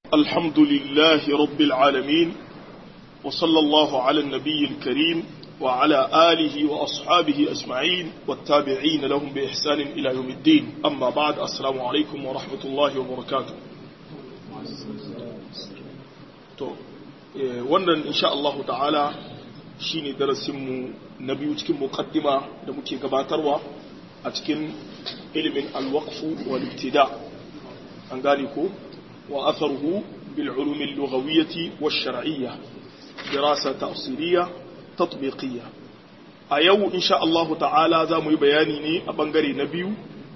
الحمد لله رب العالمين وصلى الله على النبي الكريم وعلى آله وأصحابه أجمعين والتابعين لهم بإحسان إلى يوم الدين أما بعد السلام عليكم ورحمة الله وبركاته to wannan insha Allah ta'ala shine darasinmu na biyu cikin muqaddima da muke gabatarwa a cikin ilimin alwaqfu wal ibtida an gane ko wa atharuhu bil ulum al lughawiyyah wash shar'iyyah dirasa tafsiriyya tatbiqiyya a yau insha Allah ta'ala za mu yi bayani ne a bangare na biyu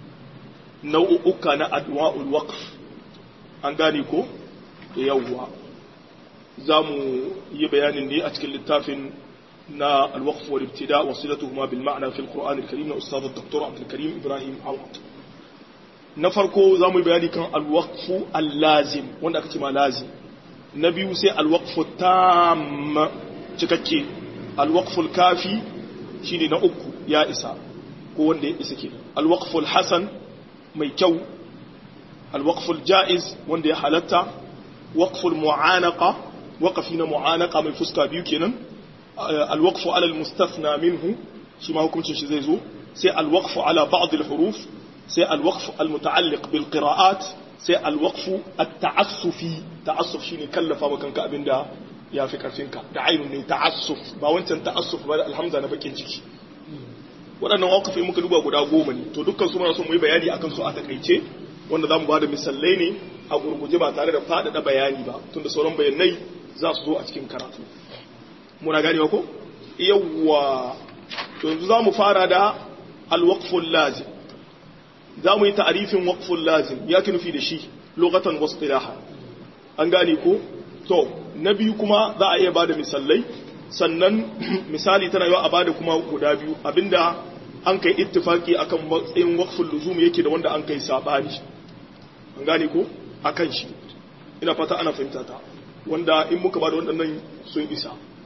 nau'uka na adwa'ul waqf an gane ko yawwa za mu yi bayanin ne a cikin littafin na alwaqf wal ibtida wa silatuhuma bil ma'na fi alquran alkarim na ustad dr abdul karim ibrahim awad na farko za mu yi bayani kan alwaqf allazim wanda aka ce ma lazim na biyu sai alwaqf tam cikakke alwaqf alkafi shine na uku ya isa ko wanda ya isa ke alwaqf alhasan mai kyau alwaqf aljaiz wanda ya halatta waqf almu'anaqa waƙafi na mu'anaka mai fuska biyu kenan alwaqfu ala almustathna minhu shi ma hukuncin shi zai zo sai alwaqfu ala ba'd alhuruf sai alwaqfu almuta'alliq bil qira'at sai alwaqfu at-ta'assufi ta'assuf shine kallafa maka kanka abinda yafi karfinka da ainun ne ta'assuf ba wancan ta'assuf ba da alhamza na bakin ciki waɗannan waƙafi muka duba guda goma ne to dukkan su muna so mu yi bayani akan su a takaice wanda zamu bada misalai ne a gurguje ba tare da faɗaɗa bayani ba tunda sauran bayanai za su zo a cikin karatu muna ganewa ko yawwa yanzu za mu fara da alwaqful lazim za mu yi ta'arifin waqful lazim ya ki nufi da shi lokatan wasu ilaha an gane ko to na biyu kuma za a iya bada misalai sannan misali tana yawa a bada kuma guda biyu abinda an kai ittifaki akan matsayin waqful luzum yake da wanda an kai sabani an gane ko akan shi ina fata ana fahimta ta wanda in muka ba da waɗannan sun isa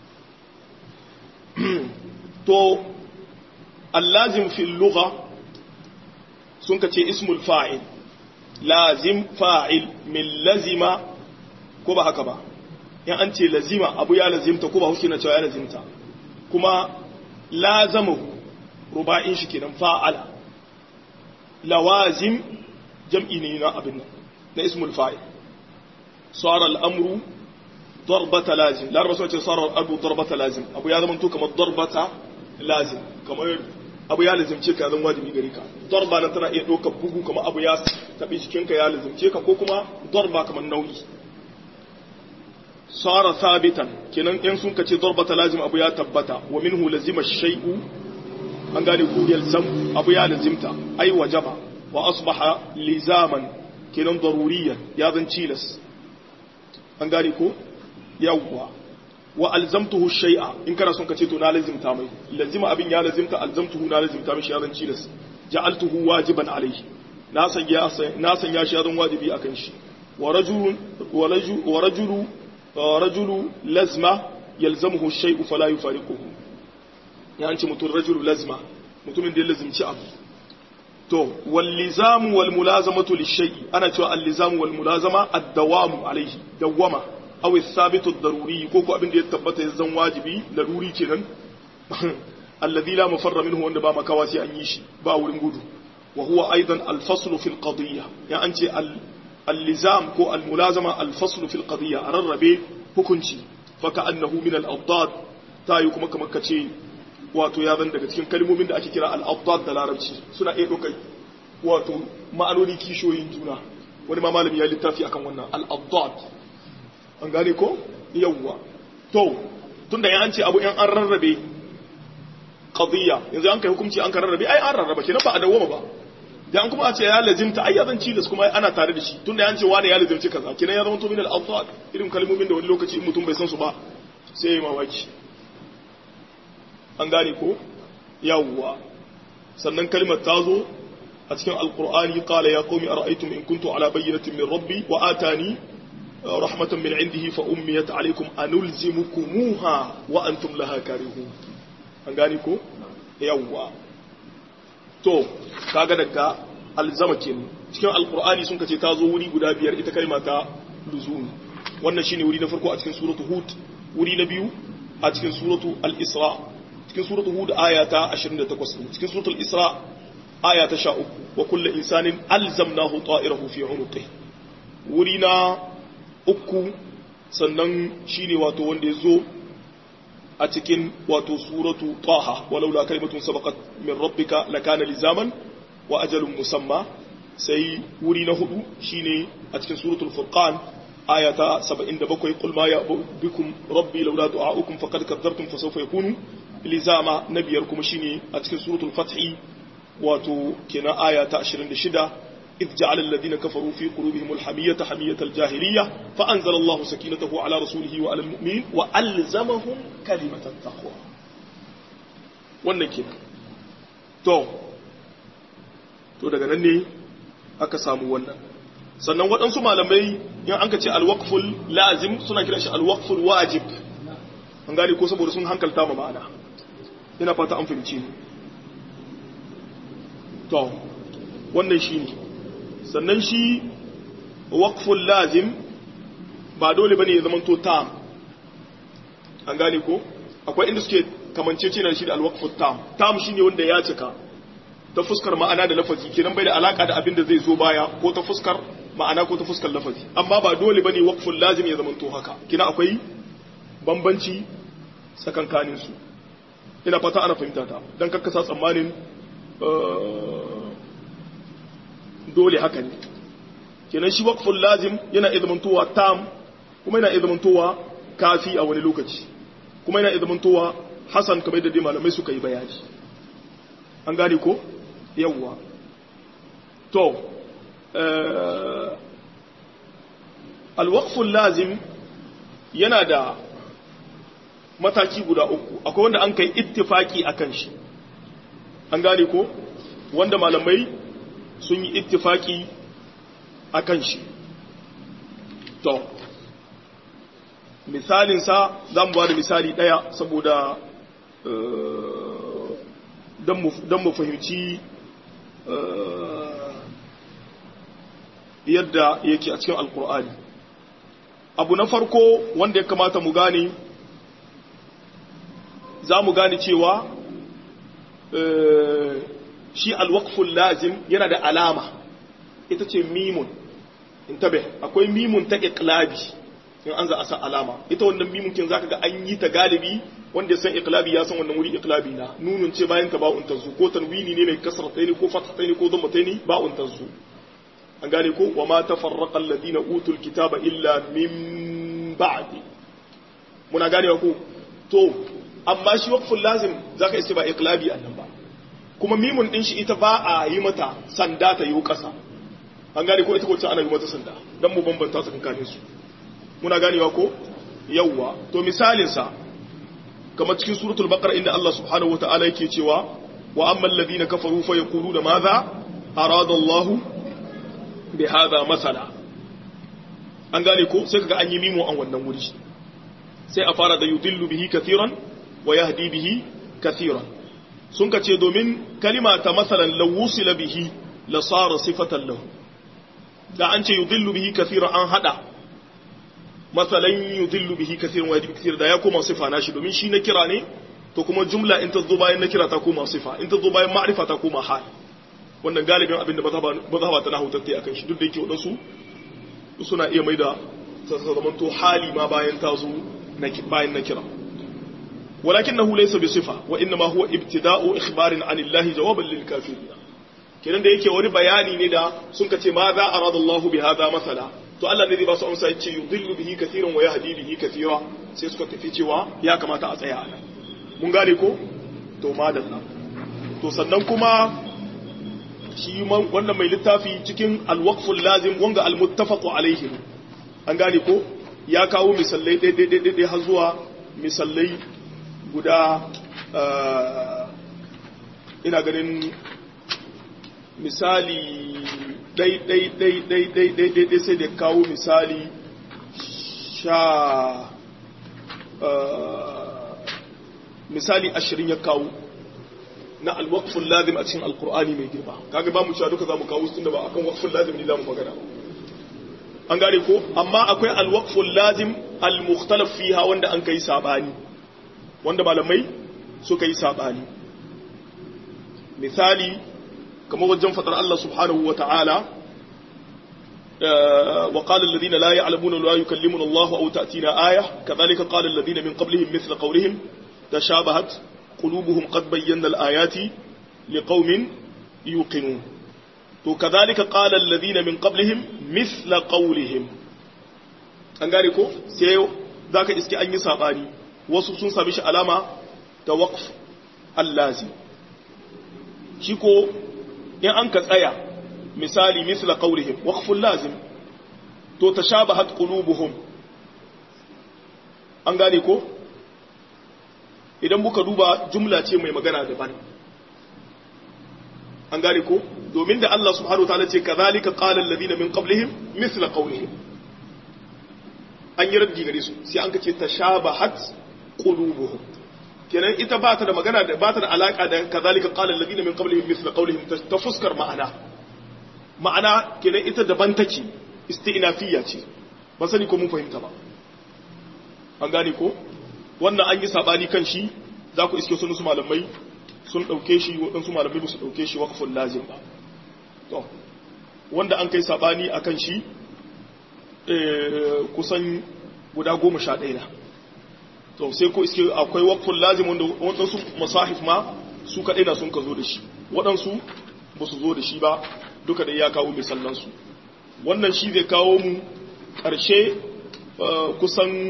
to allazim fil lugha sun kace ismul fa'il lazim fa'il min lazima ko ba haka ba in an ce lazima abu ya lazimta ko ba huske na cewa ya lazimta kuma lazamahu ruba'in shi kenan fa'ala lawazim jam'i ne na abin nan na ismul fa'il صار الأمر ضربة لازم لا رسول صار الأمر ضربة لازم أبو يا زمن تو كما ضربة لازم كما أبو يا لازم تشيك هذا واجبي غريكا ضربة نتنا إيه دوك بوغو كما أبو يا تبي cikin ya lazim ce ka ko kuma darba kamar nauyi sara sabitan kenan in sun kace darbata lazim abu ya tabbata wa minhu lazima shay'u an gane ku yalzam abu ya lazimta ai wajaba wa asbaha lizaman kenan daruriyan ya zan cilas an gane ko yawwa wa alzamtuhu shay'a in kana son ka ce to na lazimta mai lazima abin ya lazimta alzamtuhu na lazimta mai sharan cilas ja'altuhu wajiban alayhi na sanya na sanya sharan wajibi akan shi wa rajulun wa rajulu rajulu lazma yalzamuhu shay'u fala yufariquhu ya an ce mutum rajulu lazma mutumin da ya lazimci abu to wallizamu wal mulazamatu lishay'i ana cewa allizamu wal mulazama ad-dawamu alayhi dawama aw athabitu ad-daruri ko ko abin da ya tabbata ya zan wajibi laruri kenan alladhi la mafarra minhu wanda ba makawa sai an yi shi ba wurin gudu wa huwa aidan al-fasl fi al-qadiyya ya an ce al-lizam ko al-mulazama al-fasl fi al-qadiyya ararrabe hukunci fa ka'annahu min al-addad tayi kuma kamar kace wato ya zan daga cikin kalmomin da ake kira al'abdad da larabci suna iya ɗaukar wato ma'anoni kishoyin juna wani ma malami ya littafi akan wannan al'abdad an gane ko yawwa to tun da an ce abu yan an rarrabe qadiyya yanzu an kai hukunci an ka rarrabe ai an rarraba kenan ba a dawoma ba da an kuma a ce ya lazimta ai ya zan cilas kuma ana tare da shi tun da an ce wani ya lazimci kaza kenan ya zama to min al-abdad irin kalmomin da wani lokaci mutum bai san su ba sai ya mamaki an gane ko yawwa sannan kalmar ta zo a cikin alkur'ani qala ya qaumi ara'aytum in kuntu ala bayyinatin min rabbi wa atani rahmatan min indihi fa ummiyat alaykum anulzimukumuha wa antum laha karihun an gane ko yawwa to kaga daga alzama kenan cikin alkur'ani sun kace ta zo wuri guda biyar ita kalma ta luzumi wannan shine wuri na farko a cikin suratu hud wuri na biyu a cikin suratu al-isra cikin suratu hud aya ta 28 cikin suratu al-isra aya ta 13 wa kullu insanin alzamnahu ta'irahu fi 'unuqihi wuri na uku sannan shine wato wanda yazo a cikin wato suratu taha walaula kalimatun sabaqat min rabbika lakana lizaman wa ajalun musamma sai wuri na hudu shine a cikin suratul furqan ayata 77 qul ma ya bikum rabbi laula du'aukum faqad kadzabtum fa sawfa yakunu lizama nabiyar kuma shine a cikin suratul fath wato kenan ayata 26 إذ جعل الذين كفروا في قلوبهم الحمية حمية الجاهلية فأنزل الله سكينته على رسوله وعلى المؤمنين وألزمهم كلمة التقوى wannan kenan to to daga nan ne aka samu wannan sannan waɗansu malamai in an ka ce alwaqful lazim suna kira shi alwaqful wajib an gane ko saboda sun hankalta ma ma'ana ina fata an fahimci ni to wannan shine sannan shi waqful lazim ba dole bane ya zama to tam an gane ko akwai inda suke kamancece na shi da alwaqful tam tam shine wanda ya cika ta fuskar ma'ana da lafazi kenan bai da alaka da abin da zai zo baya ko ta fuskar ma'ana ko ta fuskar lafazi amma ba dole bane waqful lazim ya zama to haka kina akwai bambanci tsakankanin su ina fata ana fahimta ta dan kakkasa tsammanin dole haka ne kenan shi waqful lazim yana izmantowa tam kuma yana izmantowa kafi a wani lokaci kuma yana izmantowa hasan kamar da dai malamai suka yi bayani an gane ko yawwa to alwaqful lazim yana da mataki guda uku akwai wanda an kai ittifaki akan shi an gane ko wanda malamai sun yi ittifaki a kan shi to misalinsa za mu ba da misali ɗaya saboda don mu fahimci yadda yake a cikin alkur'ani abu na farko wanda ya kamata mu gane za mu gane cewa shi alwaqful lazim yana da alama ita ce mimun intabe akwai mimun ta iqlabi in an za a sa alama ita wannan mimun kin zaka ga an yi ta galibi wanda ya san iqlabi ya san wannan wuri iqlabi na nunun ce bayan ta ba'un tazu ko tanwini ne mai kasrataini ko fathataini ko dhammataini ba'un tazu an gane ko wa ma tafarraqa alladhina utul kitaba illa min ba'di muna gane ko to amma shi waqful lazim zaka iske ba iqlabi annan ba kuma mimun din shi ita ba a yi mata sanda ta yi kasa an gane ko ita ko ana yi mata sanda dan mu bambanta tsakanin su muna ganewa ko yawwa to misalin sa kamar cikin suratul baqara inda Allah subhanahu wataala yake cewa wa ammal ladina kafaru fa yaquluna madha arada Allah bi hadha masala an gane ko sai kaga an yi mimo an wannan wuri sai a fara da yudillu bihi kathiran wa yahdi bihi kathiran sun ka ce domin kalima ta masalan lawusila bihi la sara sifatan lahu da an ce yudillu bihi kathiran an hada masalan yudillu bihi kathiran wa yahdi kathiran da ya koma sifa nashi domin shi na kira ne to kuma jumla in ta zo bayan na kira ta koma sifa in ta zo bayan ma'rifa ta koma hal wannan galibin abin da mazhaba ta nahu tattai akan shi duk da yake wadansu suna iya maida ta zamanto hali ma bayan ta zo bayan na kira ولكنه ليس بصفة وإنما هو ابتداء إخبار عن الله جوابا للكافرين kenan da yake wani bayani ne da sun kace ma za a rada Allah bi hada masala to Allah ne zai ba su amsa yace yudillu bihi kathiran wa yahdi bihi kathira sai suka tafi cewa ya kamata a tsaya anan mun gane ko to madalla to sannan kuma shi wannan mai littafi cikin alwaqful lazim wanga almuttafaqu alaihi an gane ko ya kawo misallai ɗaya har zuwa misallai guda ina ganin misali ɗai-ɗai-ɗai-ɗai-ɗai sai da kawo misali sha misali ashirin ya kawo na alwakfin lazim a cikin alkur'ani mai girma kaga ba mu cewa duka za mu kawo sun da ba akan wakfin lazim ne za mu magana an gane ko amma akwai alwaqful lazim almukhtalaf fiha wanda an kai sabani wanda malamai suka yi sabani misali kamar wajen fadar Allah subhanahu wa ta'ala وقال الذين لا يعلمون لا يكلمنا الله أو تأتينا آية كذلك قال الذين من قبلهم مثل قولهم تشابهت قلوبهم قد بينا الآيات لقوم يوقنون وكذلك قال الذين من قبلهم مثل قولهم an gane ko sai za ka iske an yi saɓani wasu sun sami shi alama ta waƙf allazi shi ko in an ka tsaya misali misla qawlihim waqful lazim to tashabahat qulubuhum an gane ko idan muka duba jumla ce mai magana daban an gane ko domin da Allah subhanahu wa ta'ala ce kadhalika qala alladhina min qablihim misla qawlihim an yi raddi gare su sai an kace tashabahat qulubuhum kenan ita ba ta da magana da ba ta da alaka da kadhalika qala alladhina min qablihim misla qawlihim ta fuskar ma'ana ma'ana kenan ita daban take isti'nafiyya ce ban sani ko mun fahimta ba an gane ko wannan an yi sabani kan shi za ku iske sun su malamai sun dauke shi waɗansu malamai ba su dauke shi waqful lazim ba to wanda an kai sabani akan shi kusan guda goma sha ɗaya na to sai ko iske akwai waqful lazim wanda waɗansu masahif ma su kaɗai na sun ka zo da shi waɗansu ba su zo da shi ba duka da ya kawo misallansu wannan shi zai kawo mu ƙarshe kusan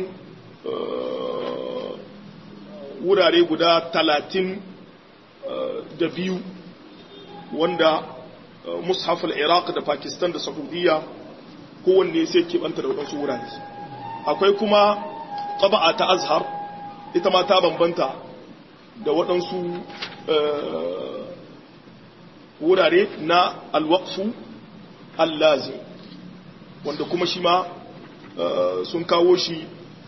wurare guda talatin da biyu wanda mushafal iraq da pakistan da saudiya kowanne sai keɓanta da waɗansu wurare akwai kuma ƙaba'a ta azhar ita ma ta bambanta da waɗansu wurare na alwaqfu allazi wanda kuma shi ma sun kawo shi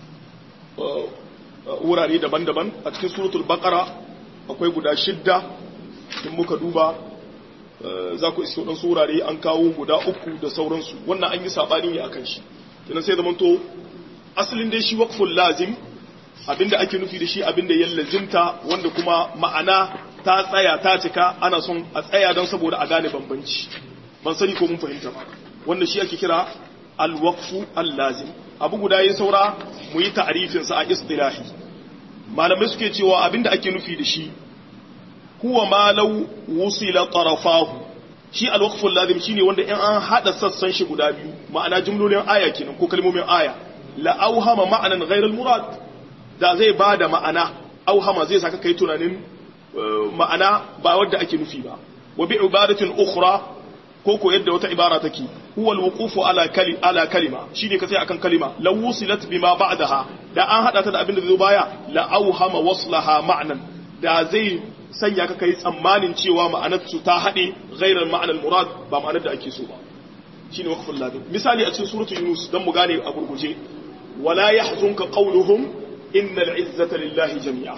wurare daban-daban a cikin suratul baqara akwai guda shidda in muka duba za ku iske waɗansu wurare an kawo guda uku da sauransu wannan an yi saɓani ne akan shi tunan sai zamanto asalin dai shi waqful lazim abinda ake nufi da shi abinda ya lazimta wanda kuma ma'ana ta tsaya ta cika ana son a tsaya don saboda a gane bambanci ban sani ko mun fahimta ba wanda shi ake kira alwaqfu allazim abu guda yin saura mu yi ta'arifin sa a istilahi malamai suke cewa abinda ake nufi da shi huwa ma law wusila tarafahu shi alwaqfu allazim shine wanda in an hada sassan shi guda biyu ma'ana jumlolin aya kenan ko kalmomin aya la auhama ma'anan ghayr murad da zai bada ma'ana auhama zai saka kai tunanin ma'ana ba wadda ake nufi ba wa bi ibadatin ukhra ko ko yadda wata ibara take huwa alwuqufu ala kali ala kalima shine ka sai akan kalima law wusilat bima ba'daha da an hada ta da abin da zai baya la auhama waslaha ma'nan da zai sanya ka kai tsammanin cewa ma'anar su ta hade ghairar ma'anar murad ba ma'anar da ake so ba shine waqful ladin misali a cikin suratul yunus dan mu gane a gurguje wala yahzunka qawluhum innal izzata lillahi jami'a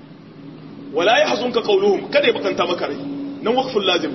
wala yahzunka qawluhum kada ya bakanta maka rai nan waqful lazim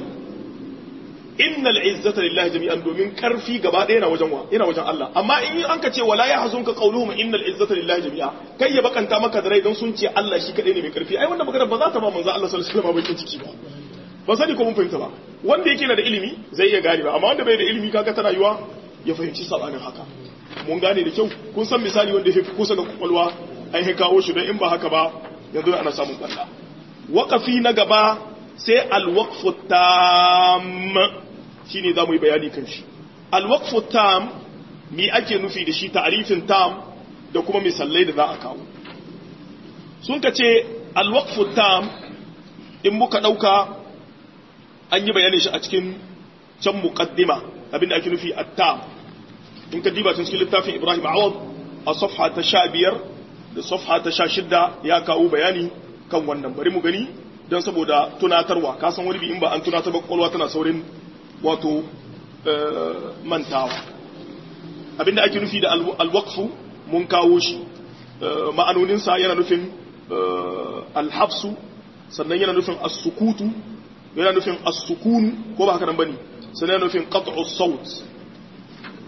innal izzata lillahi jami'an domin karfi gaba ɗaya yana wajen wa yana wajen Allah amma in an ka ce wala yahzunka qawluhum innal izzata lillahi jami'a kai ya bakanta maka da rai don sun ce Allah shi kadai ne mai karfi ai wannan magana ba za ta ba manzo Allah sallallahu alaihi wasallam bakin ciki ba ba sani ko mun fahimta ba wanda yake da ilimi zai iya gane ba amma wanda bai da ilimi kaga tana yiwa ya fahimci sabanin haka mun gane da kyau kun san misali wanda yake kusa ga kwakwalwa ai ya kawo shi don in ba haka ba yanzu ana samun balla waƙafi na gaba sai alwaqfu tam shine za mu yi bayani kan shi alwaqfu tam mi ake nufi da shi ta'rifin tam da kuma misalai da za a kawo sun ka ce alwaqfu tam in muka ɗauka an yi bayanin shi a cikin can muqaddima abinda ake nufi at-tam in ka diba cikin littafin Ibrahim Awad a safha ta sha biyar da safha ta sha shidda ya kawo bayani kan wannan bari mu gani don saboda tunatarwa ka san wani bi in ba an tunatar ba kwakwalwa tana saurin wato mantawa abinda ake nufi da alwakfu mun kawo shi ma'anoninsa yana nufin alhafsu sannan yana nufin as-sukutu yana nufin as-sukunu ko ba haka nan bane sannan yana nufin qat'u saut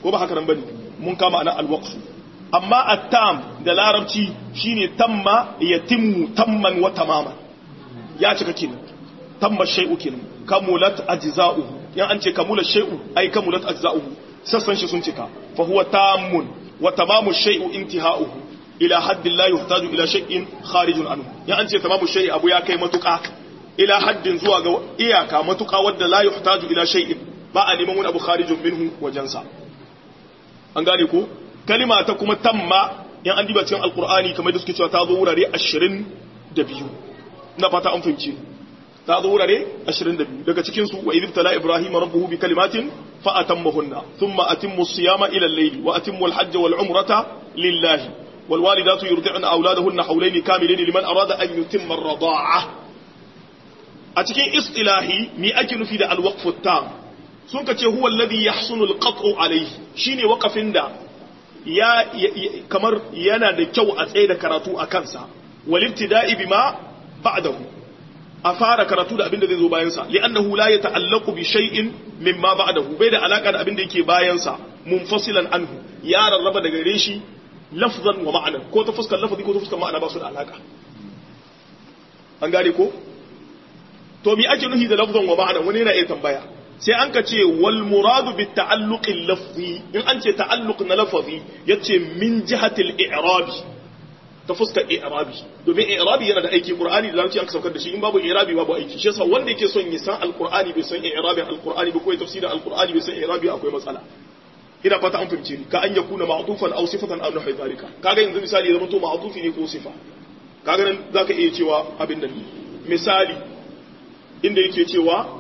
ko ba haka nan bane mun kama ana alwaqfu amma at-tam da larabci shine tamma yatimmu tamman wa tamaman ya cika kenan tamma shay'u kenan kamulat ajza'uhu yan an ce kamulat shay'u ai kamulat ajza'uhu sassan shi sun cika fa huwa tammun wa tamamu shay'u intiha'uhu ila haddin la yuhtaju ila shay'in kharijun anhu yan an ce tamamu shay'i abu ya kai matuka ila haddin zuwa ga iyaka matuka wadda la yuhtaju ila shay'in ba a neman wani abu kharijun minhu wajensa an gane ko kalima ta kuma tamma yan an diba cikin alqur'ani kamar da suke cewa ta zo wurare 22 ina fata an fahimci ta zo wurare 22 daga cikin su wa idh tala ibrahima rabbuhu bi kalimatin fa atammahunna thumma atimmu siyama ila al-layli wa atimmu al-hajja wal umrata lillahi wal walidatu yurdi'na awladahunna hawlayn kamilayn liman arada an yutimma ar-rida'a a cikin istilahi mi ake nufi da al-waqf at-tam sun ka ce huwa alladhi yahsunu al-qat'u alayhi shine waqafin da ya kamar yana da kyau a tsaye da karatu a kansa wal ibtida'i bima ba'dahu a fara karatu da abin da zai zo bayan sa li'annahu la yata'allaqu bi shay'in mimma ba'dahu bai da alaka da abin da yake bayan sa munfasilan anhu ya rarraba daga gare shi lafzan wa ma'ana ko ta fuskar lafazi ko ta fuskar ma'ana ba su da alaka an gane ko to mi ake nufi da lafzan wa ma'ana wani yana iya tambaya sai an ka ce wal muradu bi ta'alluqil lafzi in an ce ta'alluq na lafazi yace min jihatil i'rabi ta fuskar i'rabi domin i'rabi yana da aiki qur'ani da larabci an saukar da shi in babu i'rabi babu aiki shi yasa wanda yake son ya san alqur'ani bai san i'rabi alqur'ani ba ko ya tafsirin alqur'ani bai san i'rabi akwai matsala ina fata an fahimce ni ka an yakuna ma'tufan aw sifatan aw nahwi zalika kaga yanzu misali zama to ma'tufi ne ko sifa kaga nan zaka iya cewa abin nan misali inda yake cewa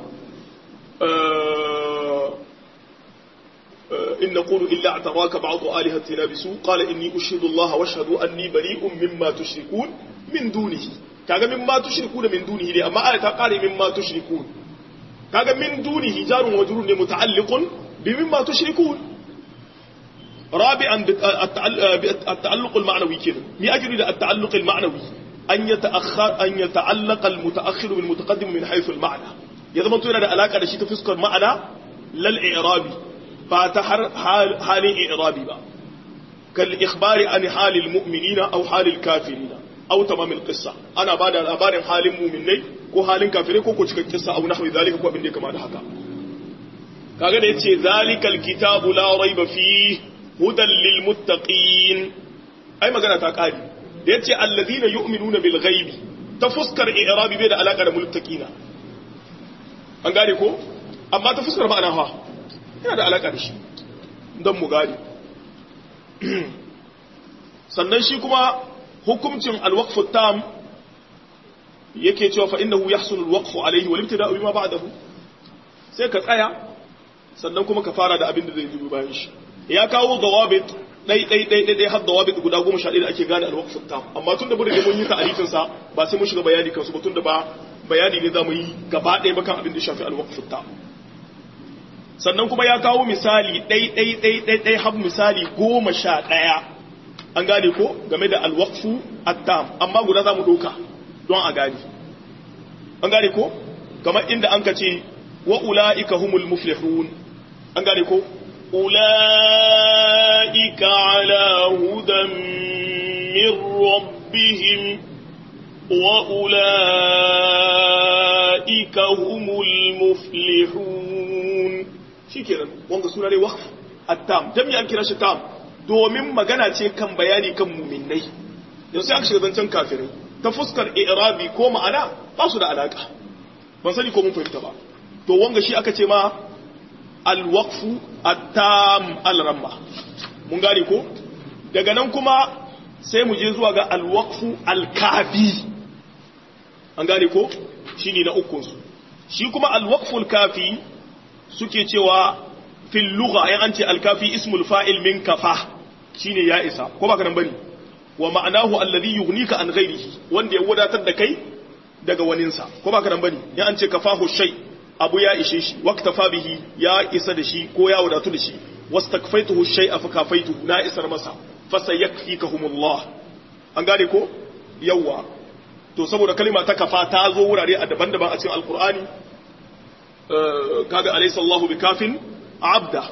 إن نقول إلا اعتراك بعض آلهتنا بسوء قال إني أشهد الله واشهد أني بريء مما تشركون من دونه كاغا مما تشركون من دونه دي أما آية قال مما تشركون كاغا من دونه جار وجرور متعلق بمما تشركون رابعا التعلق المعنوي كده مي أجري التعلق المعنوي أن يتأخر أن يتعلق المتأخر بالمتقدم من حيث المعنى ya zama to yana da alaka da shi ta fuskar ma'ana lal i'rabi ba ta halin i'rabi ba kal ikhbari an halil mu'minina aw halil kafirina aw tamamil qissa ana bada labarin halin mu'minai ko halin kafirai ko ko cikin kissa aw nahwi zalika ko abin da kama da haka kaga da yace zalikal kitabu la raiba fi hudan lil muttaqin ai magana ta kari da yace alladhina yu'minuna bil ghaibi ta fuskar i'rabi bai da alaka da muttaqina an gane ko amma ta fuskar ma'ana ha yana da alaƙa da shi don mu gane sannan shi kuma hukuncin alwaqfu tam yake cewa fa innahu yahsulu alwaqfu alayhi wal ibtida'u bima ba'dahu sai ka tsaya sannan kuma ka fara da abin da zai zubi bayan shi ya kawo dawabit dai dai dai dai har dawabit guda 11 da ake gane alwaqfu tam amma tunda mun rige mun yi ta'arifin sa ba sai mun shiga bayani kansu ba tunda ba bayani ne za mu yi gaba ɗaya bakan abin da shafi alwakfutta sannan kuma ya kawo misali ɗai-ɗai-ɗai-ɗai har misali goma sha ɗaya an gane ko game da alwakfu attam amma guda za mu ɗauka don a gane an gane ko kamar inda an ka ce wa ula'ika humul muflihun an gane ko ula'ika ala hudan min rabbihim وأولئك هم المفلحون shikenan wanga suna ne waqf at-tam dan me an kira shi tam domin magana ce kan bayani kan mu'minnai yanzu aka shiga zancen kafirai ta fuskar i'rabi ko ma'ana ba su da alaka ban sani ko mun fahimta ba to wanga shi aka ce ma al-waqfu at-tam al-ramma mun gane ko daga nan kuma sai mu je zuwa ga al-waqfu al-kafi an gane ko shi ne na ukunsu shi kuma alwaqful kafi suke cewa fil lugha ayan an ce alkafi ismul fa'il min kafa shine ya isa ko ba ka nan bane wa ma'anahu alladhi yughnika an ghairihi wanda ya wadatar da kai daga waninsa ko ba ka nan bane ya an ce kafahu shay abu ya ishe shi waqtafa bihi ya isa da shi ko ya wadatu da shi wastakfaituhu shay'a fa kafaituhu na isar masa fa sayakfikahumullah an gane ko yawa to saboda kalima ta kafa ta zo wurare a daban-daban a cikin alkur'ani kaga alaysa Allahu bikafin abda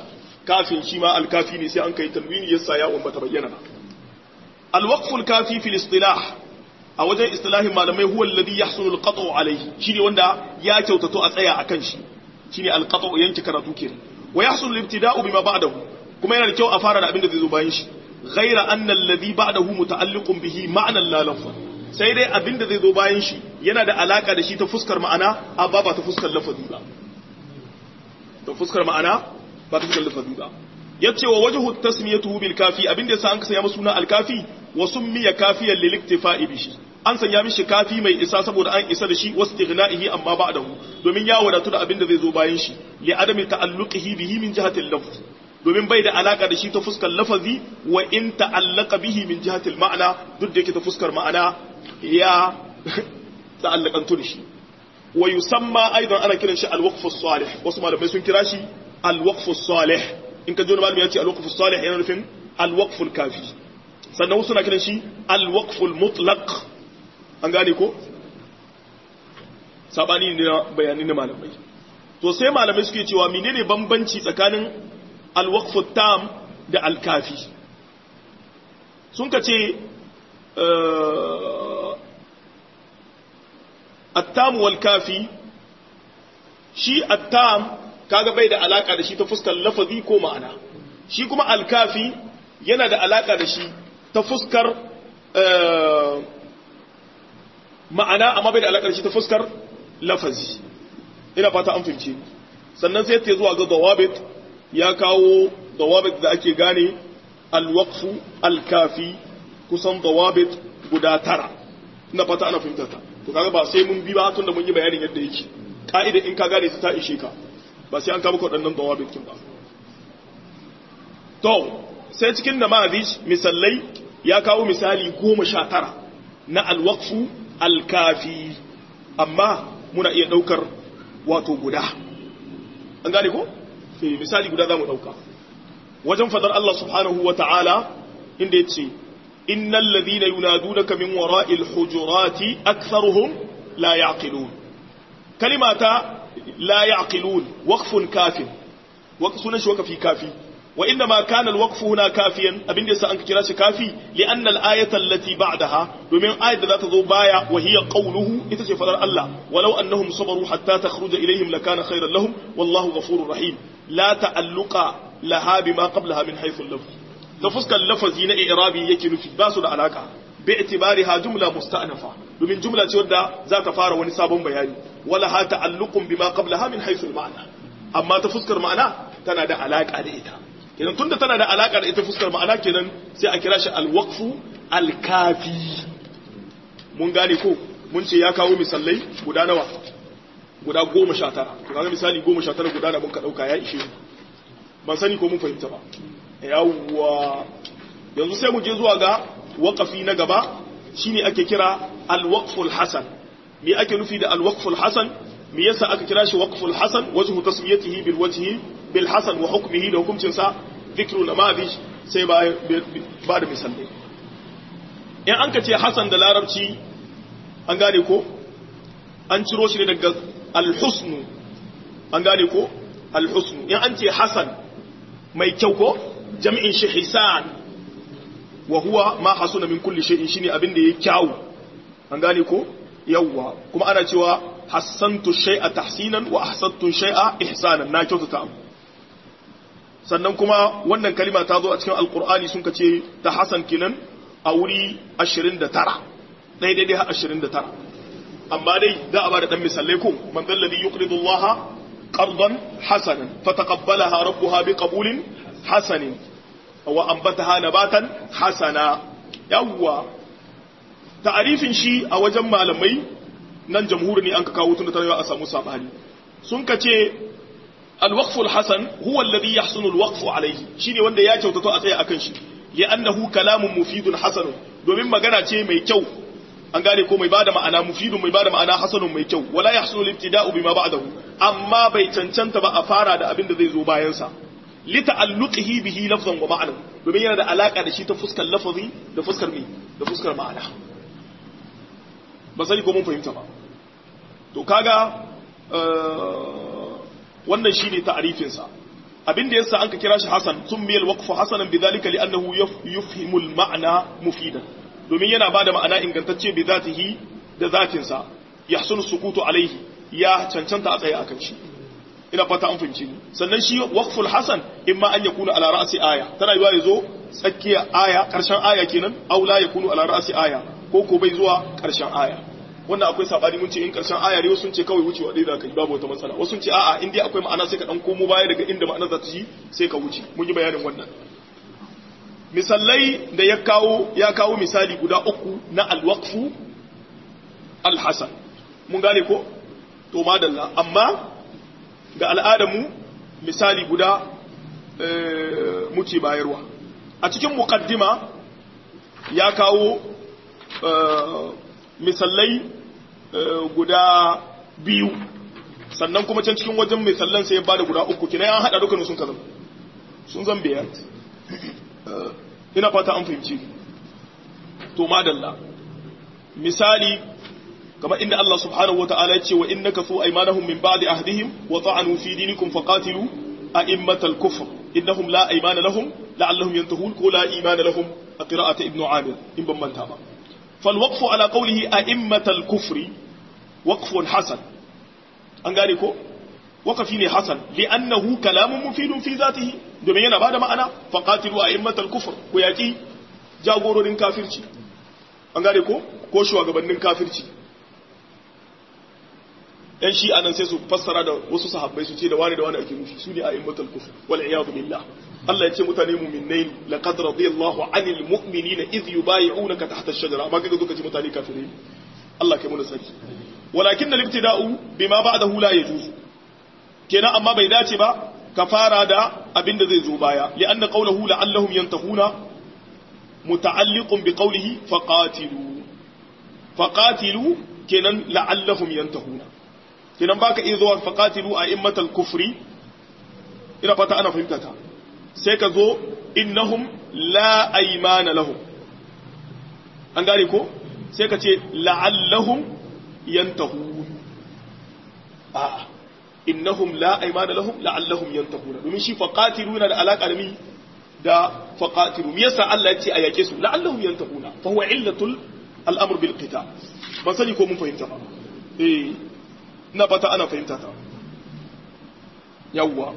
kafin shi ma alkafi ne sai an kai tanwini yasa ya ummata bayyana ba alwaqful kafi fil istilah a wajen istilahin malamai huwa alladhi yahsulu alqat'u alayhi shine wanda ya kyautato a tsaya akan shi shine alqat'u yanki karatu kenan wa yahsulu al-ibtida'u bima ba'dahu kuma yana da kyau a fara da abin da zai zo bayan shi ghaira anna alladhi ba'dahu muta'alliqun bihi ma'nan la lafza sai dai abin da zai zo bayan shi yana da alaka da shi ta fuskar ma'ana amma ba ta fuskar lafazi ba ta fuskar ma'ana ba ta fuskar lafazi ba yace wa wajhu tasmiyatuhu bil kafi abin da yasa an sanya masa suna al kafi wa summiya kafiyan lil iktifa'i bihi an sanya mishi kafi mai isa saboda an isa da shi wastighna'ihi amma ba'dahu domin ya wadatu da abin da zai zo bayan shi li adami ta'alluqihi bihi min jihati al-lafz domin bai da alaka da shi ta fuskar lafazi wa in ta'allaqa bihi min jihati al-ma'na duk da yake ta fuskar ma'ana ya ta'allakantu da shi wa yusamma aidan ana kiran shi al-waqf as-salih wasu malamai sun kira shi al-waqf as-salih in ka ji wani malami ya ce al-waqf as-salih yana nufin al-waqf al-kafi sannan wasu na kiran shi al-waqf al-mutlaq an gane ko sabani ne na bayani na malamai to sai malamai suke cewa menene bambanci tsakanin al-waqf tam da al-kafi sun ka ce at-tam wal kafi shi at-tam kaga bai da alaka da shi ta fuskar lafazi ko ma'ana shi kuma al-kafi yana da alaka da shi ta fuskar ma'ana amma bai da alaƙar shi ta fuskar lafazi ina fata an fahimce sannan sai ta zuwa ga dawabit ya kawo dawabit da ake gane alwaqfu alkafi kusan dawabit guda tara ina fata ana fahimta ta to kaga ba sai mun bi ba tun da mun yi bayanin yadda yake ka'ida in ka gane su ta ishe ka ba sai an kama ka waɗannan dawabit kin ba to sai cikin namazij misallai ya kawo misali goma sha tara na alwaqfu alkafi amma muna iya daukar wato guda an gane ko eh misali guda zamu dauka wajen fadar Allah subhanahu wata'ala inda yace innal ladhina yunadunaka min wara'il hujurati aktharuhum la yaqilun kalimata la yaqilun waqfun kafin waqfun shi waqfi kafi وإنما كان الوقف هنا كافيا أبين دي سأنك كراش كافي لأن الآية التي بعدها ومن آية ذات ضبايا وهي قوله إتشفر الله ولو أنهم صبروا حتى تخرج إليهم لكان خيرا لهم والله غفور رحيم لا تألق لها بما قبلها من حيث اللفظ تفسك اللفظ هنا إعرابي يكن في باس العلاقة باعتبارها جملة مستأنفة ومن جملة ودى ذات فار ونساب بياني ولها تعلق بما قبلها من حيث المعنى أما تفسكر معنى تنادى علاقة عليها kenan tunda tana da alaka da ita fuskar ma'ana kenan sai a kira shi alwaqfu alkafi mun gane ko mun ce ya kawo misalai guda nawa guda goma sha tara to kaga misali goma sha tara guda da mun ka dauka ya ishe ban sani ko mun fahimta ba yawwa yanzu sai mu je zuwa ga waqafi na gaba shine ake kira alwaqful hasan me ake nufi da alwaqful hasan me yasa aka kira shi waqful hasan wajhu tasmiyatihi bil wajhi bil hasan wa hukmihi da hukuncin sa dhikru namadi sai ba ba da misalai in an ka ce hasan da larabci an gane ko an ciro shi ne daga al-husnu an gane ko al-husnu in an ce hasan mai kyau ko jami'in shi hisan wa huwa ma hasuna min kulli shay'in shine abin da yake kyau an gane ko yawwa kuma ana cewa hassantu shay'a tahsinan wa ahsantu shay'a ihsanan na kyautata abu sannan kuma wannan kalima ta zo a cikin alqur'ani sun kace ta hasan kinan a wuri 29 dai dai dai 29 amma dai da a bada dan misalai ko man dalladhi yuqridu allaha qardan hasanan fataqabbalaha rabbuha biqabulin hasanin wa anbataha nabatan hasana yawwa ta'arifin shi a wajen malamai nan jamhuri ne an ka kawo tun da tarawa a samu sabani sun ka ce alwaqful hasan huwa alladhi yahsunu alwaqfu alayhi shine wanda ya kyautato a tsaye akan shi li'annahu kalamun mufidun hasan domin magana ce mai kyau an gane ko mai bada ma'ana mufidun mai bada ma'ana hasanun mai kyau wala yahsunu al-ibtida'u bima ba'dahu amma bai cancanta ba a fara da abin da zai zo bayan sa li ta'alluqihi bihi lafzan wa ma'nan domin yana da alaka da shi ta fuskar lafazi da fuskar me da fuskar ma'ana ba sani ko mun fahimta ba to kaga wannan shine ta'arifin sa abin da yasa anka kira shi hasan summiya alwaqfu hasanan bidhalika li'annahu yufhimu alma'na mufidan domin yana bada ma'ana ingantacce bi zatihi da zatin sa yahsunu sukutu alaihi ya cancanta a tsaye akan shi ina fata an fahimci ni sannan shi waqful hasan imma an yakuna ala ra'si aya tana yiwa yazo tsakiya aya karshen aya kenan aw la yakunu ala ra'si aya ko ko bai zuwa karshen aya wannan akwai sabani mun ce in karshen aya ne sun ce kawai wucewa dai da kai babu wata matsala wasu sun ce a'a in dai akwai ma'ana sai ka dan komo baya daga inda ma'anar za ta ci sai ka wuce mun yi bayanin wannan misallai da ya kawo ya kawo misali guda uku na alwaqfu alhasan mun gane ko to madalla amma ga al'adamu misali guda muke bayarwa a cikin muqaddima ya kawo misallai guda biyu sannan kuma can cikin wajen misallan sai ya bada guda uku kina ya hada dukkanin sun kazan sun zan biyar ina fata an fahimci to madalla misali kama inda Allah subhanahu wa ta'ala ya ce wa innaka su aymanahum min ba'di ahdihim wa ta'anu fi dinikum faqatilu a'immatal kufr innahum la aymana lahum la'allahum yantahun ko la imana lahum a qira'ati ibnu amir in ban manta ba fal waqfu ala qawlihi a'immatal kufri waqfun hasan an gane ko waqafi ne hasan li'annahu kalamun mufidun fi zatihi domin yana bada ma'ana faqatilu a'immatal kufr ko yaki jagororin kafirci an gane ko ko shugabannin kafirci yan shi anan sai su fassara da wasu sahabbai su ce da wani da wani ake nufi su ne a immatul kufr wal iyadu billah Allah ya ce mutane mu'minnai laqad radiyallahu anil mu'minina idh yubay'unaka tahta ash-shajara amma kaga duka ce mutane kafirai Allah kai mu saki walakin al-ibtida'u bima ba'dahu la yajuz kenan amma bai dace ba ka fara da abin da zai zo baya li'anna qawluhu la'allahum yantahuna muta'alliqun bi qawlihi faqatilu faqatilu kenan la'allahum yantahuna kenan baka iya zuwa faqatilu a immatal kufri ina fata ana fahimta ta sai ka zo innahum la aymana lahum an gane ko sai ka ce la'allahum yantahun a innahum la aymana lahum la'allahum yantahuna domin shi faqatilu yana da alaka da mi da faqatilu me yasa Allah ya ce a yake su la'allahum yantahuna fa huwa illatul al'amr bil qital ban sani ko mun fahimta ba eh na fata ana fahimta ta yawwa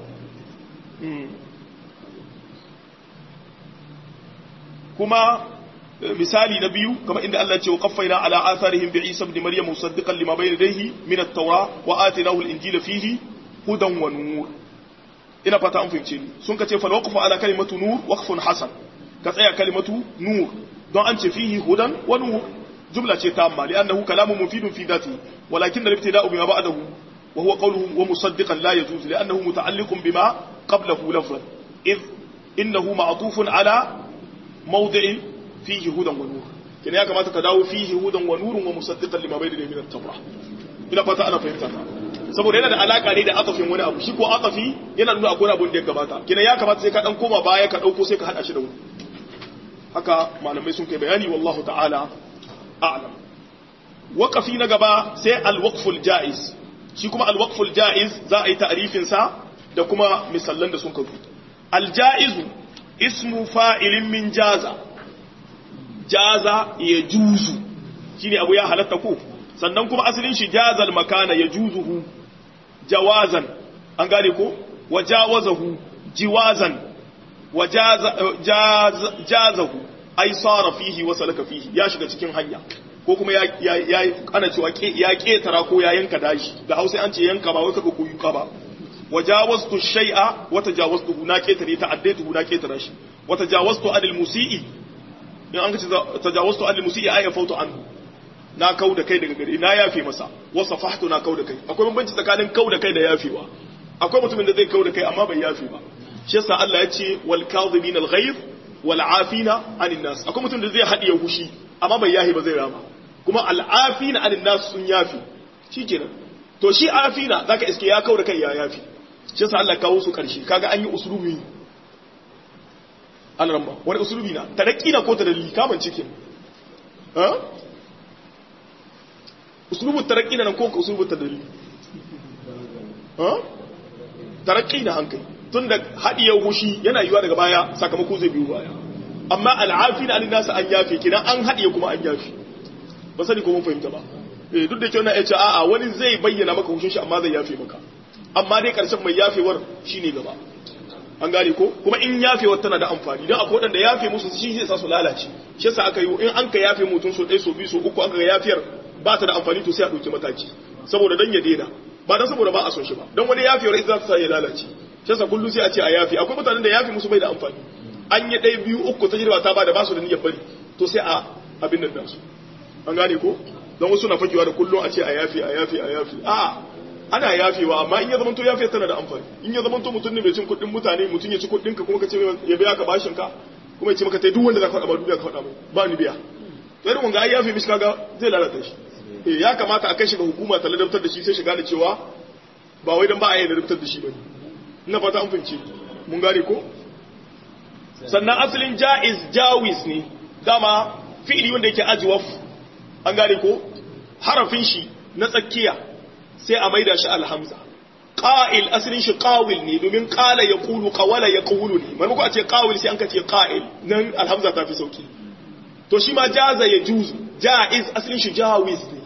kuma misali na biyu kamar inda Allah ce wa qaffaina ala atharihim bi Isa ibn Maryam musaddiqan lima bayna yadayhi min at-taura wa atinahu al-injila fihi hudan wa nur ina fata an fahimce ni sun ka ce fal waqfu ala kalimatu nur waqfun hasan ka tsaya kalimatu nur don an ce fihi hudan wa nur جملة تامة لأنه كلام مفيد في ذاته ولكن الابتداء بما بعده وهو قوله ومصدقا لا يجوز لأنه متعلق بما قبله لفظا إذ إنه معطوف على موضع فيه هدى ونور كان كما تتداو فيه هدى ونور ومصدقا لما بين من التوراة ina fata ana fahimta ta saboda yana da alaka ne da atafin wani abu shi ko atafi yana nuna akwai abun da ya gabata kina ya kamata sai ka dan koma baya ka dauko sai ka hada shi da wani haka malamai sun kai bayani wallahu ta'ala a'lam waqafi na gaba sai al-waqful jaiz shi kuma al-waqful jaiz za a yi ta'rifin sa da kuma misallan da sun kawo al-jaizu ismu fa'ilin min jaza jaza ya juzu shine abu ya halatta ko sannan kuma asalin shi jazal makana ya juzuhu jawazan an gane ko wajawazahu jiwazan wajazahu ai sara fihi wa salaka fihi ya shiga cikin hanya ko kuma ya ya ana cewa ya ketara ko ya yanka dashi da Hausa an ce yanka ba wai kaga koyuka ba wajawaztu shay'a wa tajawaztu na ketare ta addaitu na ketara shi wa tajawaztu anil musii in an ce tajawaztu anil musii ay fautu anhu na kau da kai daga gare na yafe masa wa safahtu na kau da kai akwai bambanci tsakanin kau da kai da yafewa akwai mutumin da zai kau da kai amma bai yafe ba shi yasa Allah ya ce wal kadhibina al ghayb wal afina anin nas akwai mutum da zai hadiye hushi amma bai yahi ba zai rama kuma al afina anin nas sun yafi shikenan to shi afina zaka iske ya kau da kai ya yafi shi yasa Allah kawo su karshe kaga an yi usulubi an ramba wani usulubi na tarakki na ko ta dalili kaman cikin ha usulubu tarakki na nan ko usulubu ta dalili ha tarakki na hankali tun da haɗiye hushi yana yiwa daga baya sakamako zai biyu baya amma al'afi na alin nasa an yafe kina an haɗiye kuma an yafe ba sani ko mun fahimta ba eh duk da kyau na ya ce a'a wani zai bayyana maka hushin shi amma zai yafe maka amma dai karshen mai yafewar shine gaba an gane ko kuma in yafewar tana da amfani don akwai waɗanda yafe musu shi zai sa su lalace shi yasa aka yi in an ka yafe mutum so ɗaya so biyu so uku aka ga yafiyar ba ta da amfani to sai a ɗauki mataki saboda dan ya daina ba dan saboda ba a son shi ba don wani yafewar ita za ta sa ya lalace shi yasa kullum sai a ce a yafe akwai mutanen da yafe musu bai da amfani an yi ɗaya biyu uku ta jirba ta ba da ba su da niyyar bari to sai a abin nan nasu an gane ko don wasu na fakewa da kullum a ce a yafe a yafe a yafe a ana yafewa amma in ya zamanto yafe tana da amfani in ya zamanto mutum ne mai cin kuɗin mutane mutum ya ci kuɗin ka kuma ka ce ya biya ka bashin ka kuma ya ce maka tai duk wanda za ka faɗa ba duniya ka faɗa mai ba ni biya to irin wanga ai yafe mishi kaga zai lalata shi eh ya kamata a kai shi ga hukuma ta ladabtar da shi sai shiga da cewa ba wai dan ba a yi ladabtar da shi bane ina fata an fince mun gane ko sannan asalin jaiz jawiz ne dama fi'ili wanda yake ajwaf an gane ko harafin shi na tsakiya sai a maida shi alhamza qa'il asalin shi qawil ne domin qala yaqulu qawala yaqulu ne manko a ce qawil sai an ka ce qa'il nan alhamza ta fi sauki to shi ma jaza ya juzu jaiz asalin shi jawiz ne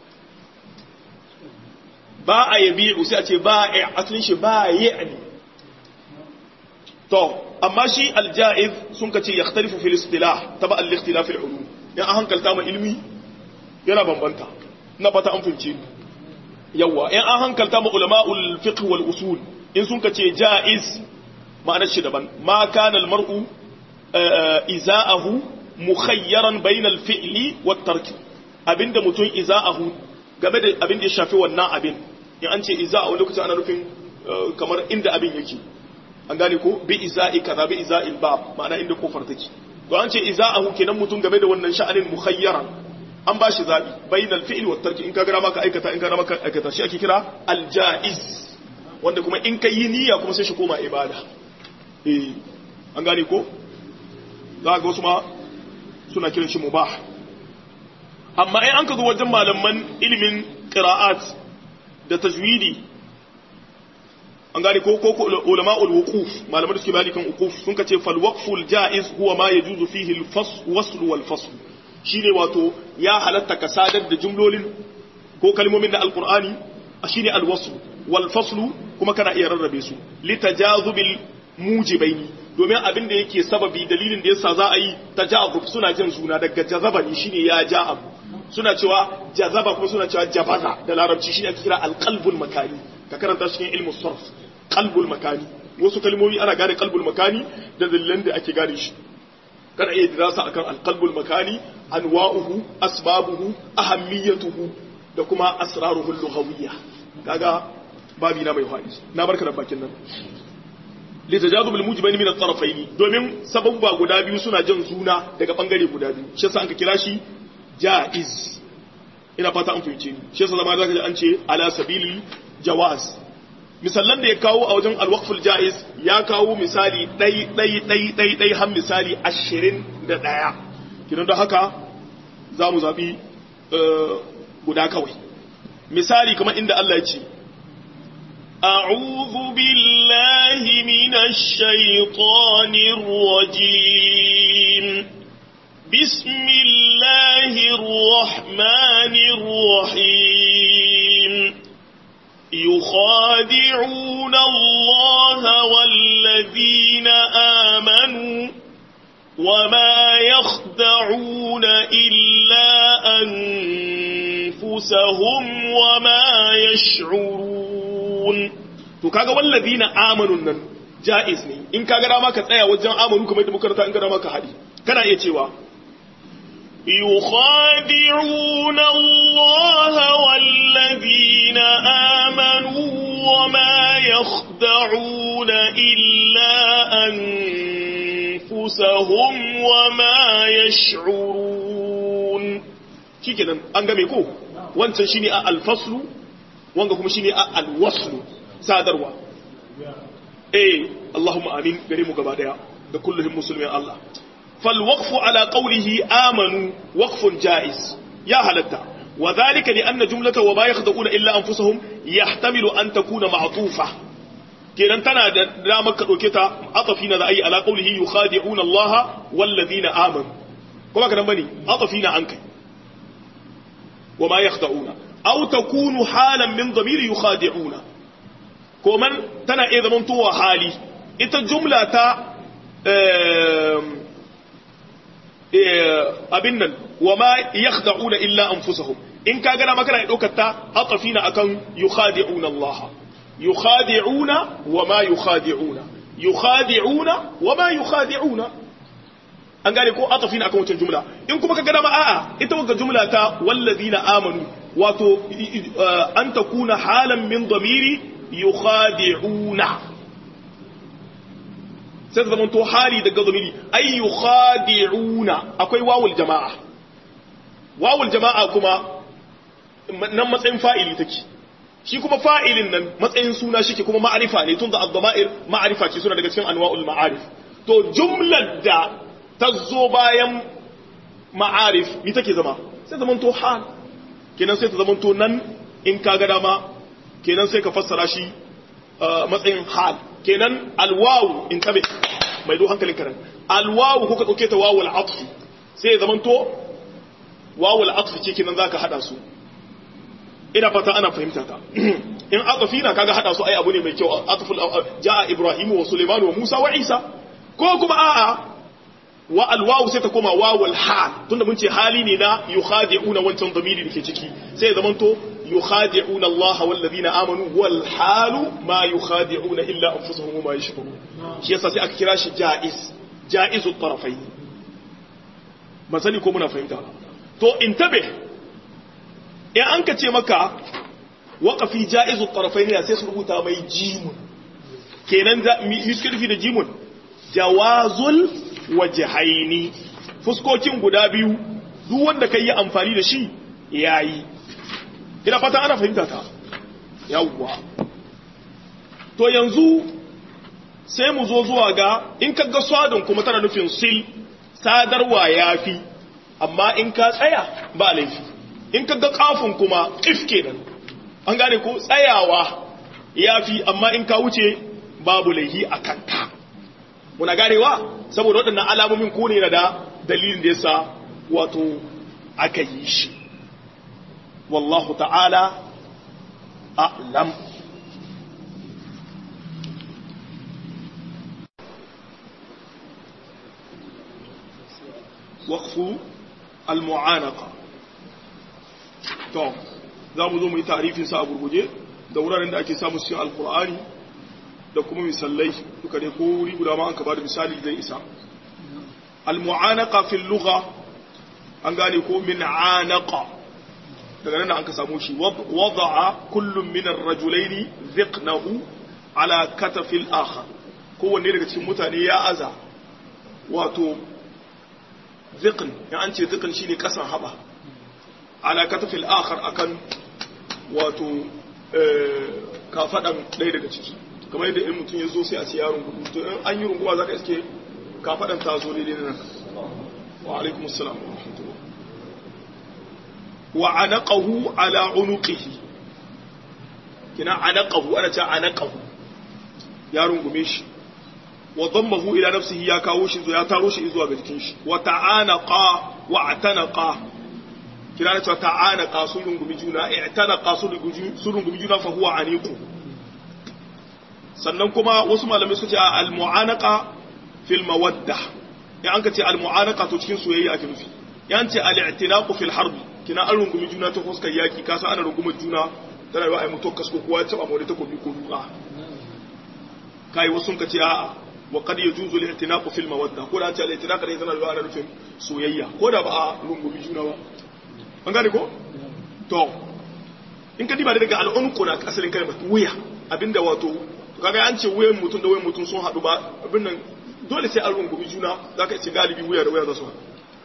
ba a yabi'u sai a ce ba'i asalin shi ba'i ne to amma shi aljaiz sun ka ce yakhtalifu fil istilah taba al-ikhtilaf al-ulum ya an hankalta ma ilmi yana bambanta na fata an fince yawa in an hankalta ma ulama'ul fiqh wal usul in sun ka ce jaiz ma'anar shi daban ma kana al-mar'u iza'ahu mukhayyaran bainal fi'li wat tark abinda mutum iza'ahu game da abin da ya shafi wannan abin in an ce iza'u lokacin ana nufin kamar inda abin yake an gane ko bi iza'i kaza bi iza'il bab ma'ana inda kofar take to an ce iza'ahu kenan mutum game da wannan sha'anin mukhayyaran an ba shi zabi bainal fi'l wat tarki in ka gara maka aikata in ka gara maka aikata shi ake kira al jaiz wanda kuma in ka yi niyya kuma sai shi koma ibada eh an gane ko za ga wasu ma suna kiran shi mubah amma in an ka zo wajen malaman ilimin qira'at da tajwidi an gane ko ko ulama'ul wuquf malaman da suke malikan wuquf sun kace fal waqful jaiz huwa ma yajuzu fihi al wasl wal fasl shine wato ya halatta ka sadar da jumlolin ko kalmomin da alqur'ani shine al wasl wal fasl kuma kana iya rarrabe su litajazubil mujibaini domin abin da yake sababi dalilin da yasa za a yi tajazub suna jin suna daga jazaba ne shine ya ja abu suna cewa jazaba kuma suna cewa jabaza da larabci shine ake kira alqalbul makani ka karanta cikin ilmu sarf qalbul makani wasu kalmomi ana gane qalbul makani da dalilan da ake gane shi kana iya dirasa akan alqalbul makani anwa'uhu asbabuhu ahammiyatuhu da kuma asraruhu lughawiyya kaga babi na mai fadi na barka da bakin nan litajazub almujibain min at-tarafayn domin sababba guda biyu suna jan suna daga bangare guda biyu shi yasa an ka kira shi jaiz ina fata an fahimce ni shi yasa zama zaka ji an ce ala sabilil jawaz misallan da ya kawo a wajen alwaqful jaiz ya kawo misali dai dai dai dai dai har misali 21 kidan da haka zamu zabi guda kawai misali kamar inda Allah ya ce أعوذ بالله من الشيطان الرجيم بسم الله الرحمن الرحيم يخادعون الله والذين آمنوا وما يخدعون إلا أنفسهم وما يشعرون to kaga wallazina amanun nan jaiz ne in kaga dama ka tsaya wajen amanu kamar yadda muka rata in ka dama ka hadi kana iya cewa يخادعون الله والذين آمنوا وما يخدعون إلا أنفسهم وما يشعرون shikenan an game ko wancan shine a alfaslu wanga kuma shine a alwaslu sadarwa eh Allahumma amin gare mu gaba daya da kullum musulmin Allah fal waqfu ala qawlihi amanu waqfun jaiz ya halatta wa dhalika li anna jumlata wa ma yakhda'una illa anfusahum yahtamilu an takuna ma'tufa kenan tana da damar ka dauke ta atafi na za a yi ala qawlihi yukhadi'una Allah wallazina amanu kuma kadan bane atafi na an kai wa ma yakhda'una aw takunu halan min dhamiri yukhadi'una ko man tana iya zaman tuwa hali ita jumla ta abin nan wa ma yakhda'una illa anfusahum in ka gana makana daukar ta atafina akan yukhadi'una Allah yukhadi'una wa ma yukhadi'una yukhadi'una wa ma yukhadi'una an gane ko atafina akan wancan jumla in kuma ka gana ma a'a ita wagga jumla ta wallazina amanu wato an takuna halan min dhamiri yukhadi'una sai ta zamanto hali daga zamiri ay yukhadi'una akwai wawul jama'a wawul jama'a kuma nan matsayin fa'ili take shi kuma fa'ilin nan matsayin suna shi ke kuma ma'arifa ne tun da ad-dama'ir ma'arifa ce suna daga cikin anwa'ul ma'arif to jumlar da ta zo bayan ma'arif ni take zama sai zamanto hal kenan sai ta zamanto nan in ka ga dama kenan sai ka fassara shi matsayin hal kenan alwawu in tabe mai do hankalin karan alwawu kuka dauke ta wawu al'atfi sai ya zamanto wawu al'atfi ce kenan zaka hada su ina fata ana fahimta ta in atfi na kaga hada su ai abu ne mai kyau atful jaa ibrahimu wa sulaiman wa musa wa isa ko kuma a'a wa alwawu sai ta koma wawu alhal tunda mun ce hali ne na yukhadi'una wancan damiri dake ciki sai ya zamanto يخادعون الله والذين آمنوا والحال ما يخادعون إلا أنفسهم وما يشكرون shi yasa sai aka kira shi jaiz jaizu tarafai ban sani ko muna fahimta to intabe in an ka ce maka waqafi jaizu tarafai ne sai su rubuta mai jimun kenan da miskarfi da jimun jawazul wajhaini fuskokin guda biyu duk wanda kai yi amfani da shi yayi ina fata ana fahimta ta yawwa to yanzu sai mu zo zuwa ga in ka ga swadon kuma tana nufin sil sadarwa yafi amma in ka tsaya ba laifi in ka ga kafin kuma if kenan an gane ko tsayawa yafi amma in ka wuce babu laifi a kanka muna ganewa saboda waɗannan alamomin ko ne da dalilin da yasa wato aka yi shi والله تعالى أعلم وقف المعانقة to za mu zo mu yi tarifin sa a gurguje da wuraren da ake samu cikin alkur'ani da kuma misalai duka ne ko wuri guda ma an ka bada misali zai isa al-mu'anaqa fil lugha an gane ko min anaqa daga nan an ka samu shi wada'a kullum min ar-rajulaini dhiqnahu ala katafil akhar kowanne daga cikin mutane ya aza wato dhiqn ya an ce dhiqn shine kasan haba ala katafil akhar akan wato kafadan ɗaya daga ciki kamar yadda in mutum ya zo sai a ce yaron gudu to in an yi runguwa za ka iske kafadan ta zo daidai nan wa alaikumus salam wa rahmatullah wa anaqahu ala unuqihi kina anaqahu ana ce anaqahu ya rungume shi wa dammahu ila nafsihi ya kawo shi ya taro shi zuwa ga jikin shi wa ta'anaqa wa atanaqa kina na cewa ta'anaqa sun rungumi juna i'tanaqa sun rungumi juna fa huwa aniqu sannan kuma wasu malamai suka ce al mu'anaqa fil mawadda ya an ka ce al mu'anaqa to cikin soyayya ake nufi ya ce al i'tinaqu fil harbi kina an rungumi juna ta fuskar yaki kasa ana rungumar juna tana yi wa ai mutuwar kasko kowa ya taba mawani takobi ko duka kai wasu ka ce a'a wa qad yajuzu al-i'tinaqu fil mawadda ko da ce al-i'tinaq ne tana da ana nufin soyayya ko da ba a rungumi juna ba an gane ko to in ka diba daga al'unqu na asalin kalmar wuya abinda wato kaga an ce wuyan mutum da wuyan mutum sun hadu ba abin nan dole sai an rungumi juna zaka ce galibi wuya da wuya za su haɗu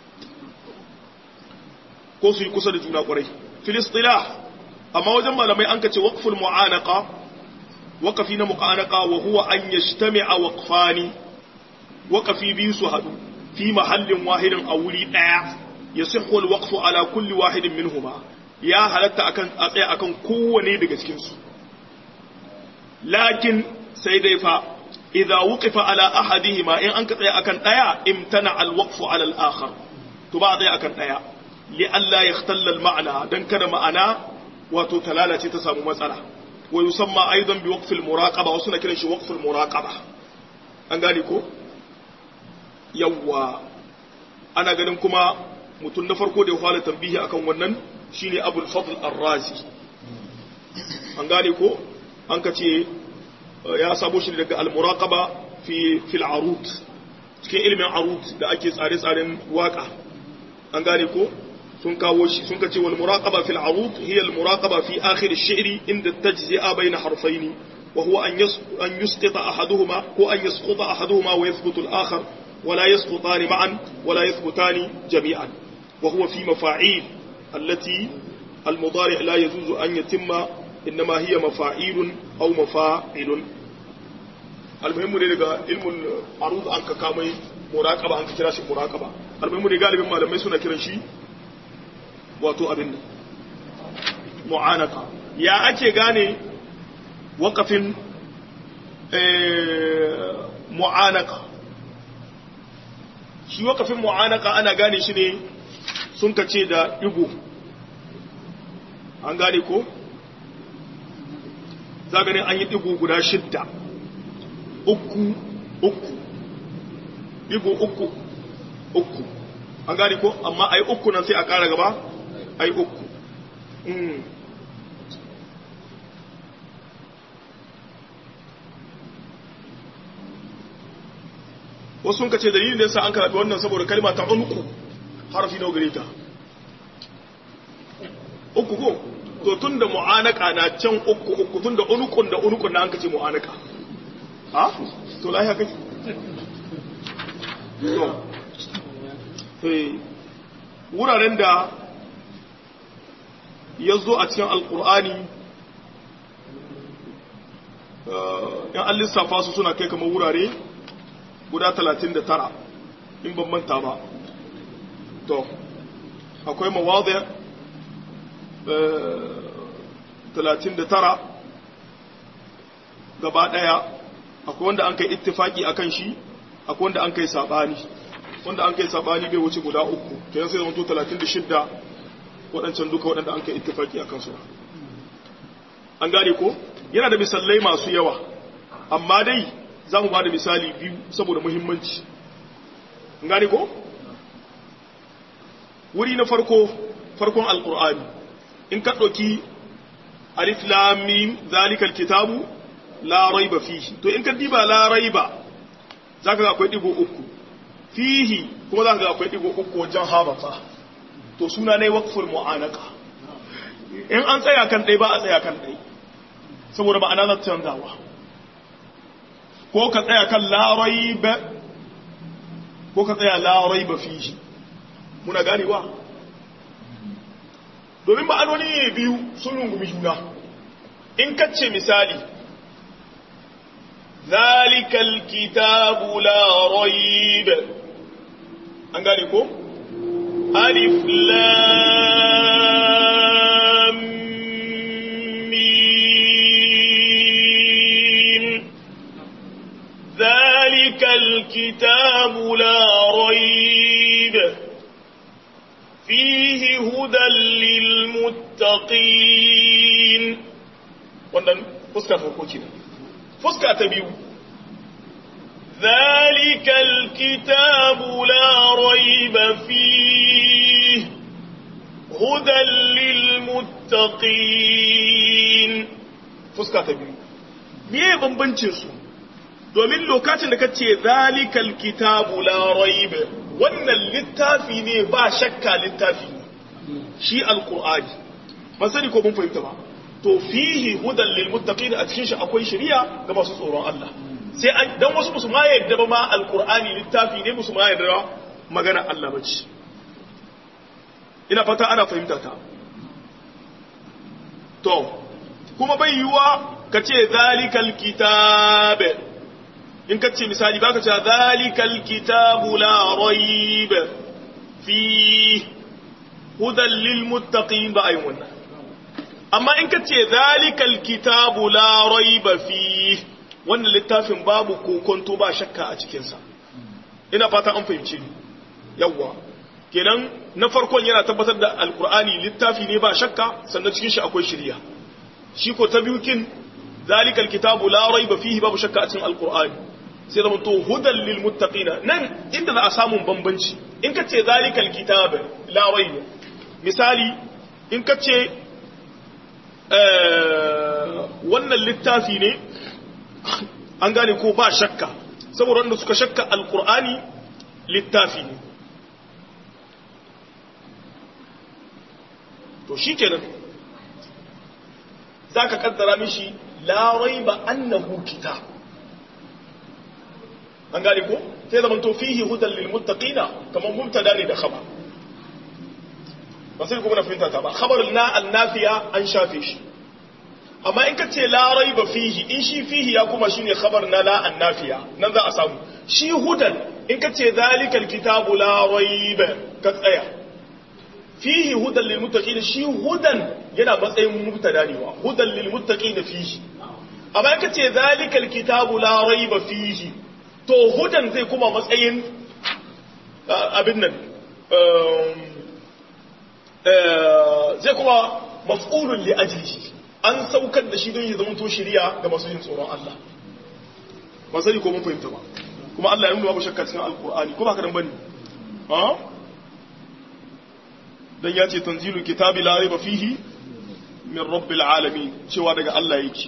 ko su yi kusa da juna kwarai filistilah amma wajen malamai an kace waqful mu'anaqa waqafi na mu'anaqa wa huwa an yajtami'a waqfani waqafi biyu su hadu fi mahallin wahidin a wuri daya yasihhu alwaqfu ala kulli wahidin minhuma ya halatta akan a tsaya akan kowane daga cikin su lakin sai dai fa idza wuqifa ala ahadihima in an ka tsaya akan daya imtana alwaqfu ala al-akhar to ba tsaya akan daya li alla yakhtalla al-ma'na dan kada ma'ana wato talala ce ta samu matsala wa yusamma aidan bi waqfil muraqaba wasu na kiran shi waqful muraqaba an gane ko yawwa ana ganin kuma mutum na farko da ya fara tambihi akan wannan shine abul fadl ar-razi an gane ko an ka ce ya sabo shi daga al-muraqaba fi fil arut cikin ilimin arut da ake tsare-tsaren waka an gane ko sun kawo shi sun kace wal muraqaba fil arut hiya al muraqaba fi akhir ash-shi'ri inda tajzi'a bayna harfayn wa huwa an an yusqita ahaduhuma ko an yasquta ahaduhuma wa yathbutu al-akhar ولا يسقطان معا ولا يثبتان جميعا وهو في مفاعيل التي المضارع لا يجوز أن يتم إنما هي مفاعيل أو مفاعل المهم ne daga ilmin aruz an ka kamai muraqaba an ka kira shi muraqaba almuhimmu ne galibin malamai suna kiran shi wato abin nan mu'anaka ya ake gane wakafin mu'anaka shi wakafin mu'anaka ana gane shi ne sun kace da igo an gane ko za gane an yi igo guda shidda uku uku igo uku uku an gane ko amma ai uku nan sai a kara gaba ai uku wasu sun kace dalilin da yasa an karabi wannan saboda kalma ta unku harfi nawa gare ta uku ko to tun da mu'anaka na can uku uku tun da unukun da unukun na an kace mu'anaka ha to lahi haka to eh wuraren da ya zo a cikin alkur'ani yan an lissafa su suna kai kamar wurare guda talatin da tara in ban manta ba to akwai mawadar talatin da tara gaba daya akwai wanda an kai ittifaki akan shi akwai wanda an kai sabani wanda an kai sabani bai wuce guda uku kenan sai zama to talatin da shidda waɗancan duka waɗanda an kai ittifaki akan su an gane ko yana da misalai masu yawa amma dai za mu ba da misali biyu saboda muhimmanci gane ko? wuri na farko farkon alkur'ani in ka ɗauki alif lamim zalikal kitabu la raiba fihi to in ka diba la raiba za ka ga akwai ɗigo uku fihi kuma za ka ga akwai ɗigo uku wajen habata to suna ne wakful mu'anaka in an tsaya kan ɗai ba a tsaya kan ɗai saboda ma'ana za ta canzawa ko ka tsaya kan larai ba ko ka tsaya larai ba fihi muna ganewa domin ma'anoni ne biyu sun rungumi juna in kacce misali zalikal kitabu la raib an gane ko alif lam ذلك الكتاب لا ريب فيه هدى للمتقين wannan fuska farko ce fuska ta biyu zalikal kitabu la raiba fihi hudan lil muttaqin fuska ta biyu me bambancin su domin lokacin da kace zalikal kitabu la raiba wannan littafi ne ba shakka littafi shi alqur'ani ba sani ko mun fahimta ba to fihi hudan lil muttaqin a cikin shi akwai shari'a ga masu tsoron Allah sai an dan wasu musu ma yadda ba ma alqur'ani littafi ne musu ma yadda magana Allah bace ina fata ana fahimta ta to kuma bai yiwa kace zalikal kitabe in ka ce misali baka ce zalikal kitabu la raib fi hudan lil muttaqin ba ayin wannan amma in ka ce zalikal kitabu la raib fi wannan littafin babu kokonto ba shakka a cikinsa ina fata an fahimci ni yawwa kenan na farkon yana tabbatar da alkur'ani littafi ne ba shakka sannan cikin shi akwai shirya shi ko ta biyu kin zalikal kitabu la raiba fihi babu shakka a cikin alkur'ani sai zama to hudan lil muttaqina nan inda za a samu bambanci in ka ce zalikal kitab la raiba misali in ka ce wannan littafi ne an gane ko ba shakka saboda wanda suka shakka alkur'ani littafi ne to shi kenan za ka kaddara mishi larai ba annahu kita an gane ko sai zaman to fihi hudan lil muttaqina kamar mubtada ne da khabar ba sai kuma na fahimta ta ba khabar na annafiya an shafe shi amma in ka ce larai ba fihi in shi fihi ya kuma shine khabar na la annafiya nan za a samu shi hudan in ka ce zalikal kitabu la raiba ka tsaya fihi hudan lil muttaqin shi hudan yana matsayin mubtada ne wa hudan lil muttaqin fihi amma in ka ce zalikal kitabu la raiba fihi to hudan zai kuma matsayin abin nan zai kuma maf'ulun li ajlihi an saukar da shi don ya zama to shiriya ga masu yin tsoron Allah ba sani ko mun fahimta ba kuma Allah ya nuna babu shakka cikin alkur'ani ko ba ka dan bane ha dan ya ce tanzilul kitabi la raiba fihi min rabbil alamin cewa daga Allah yake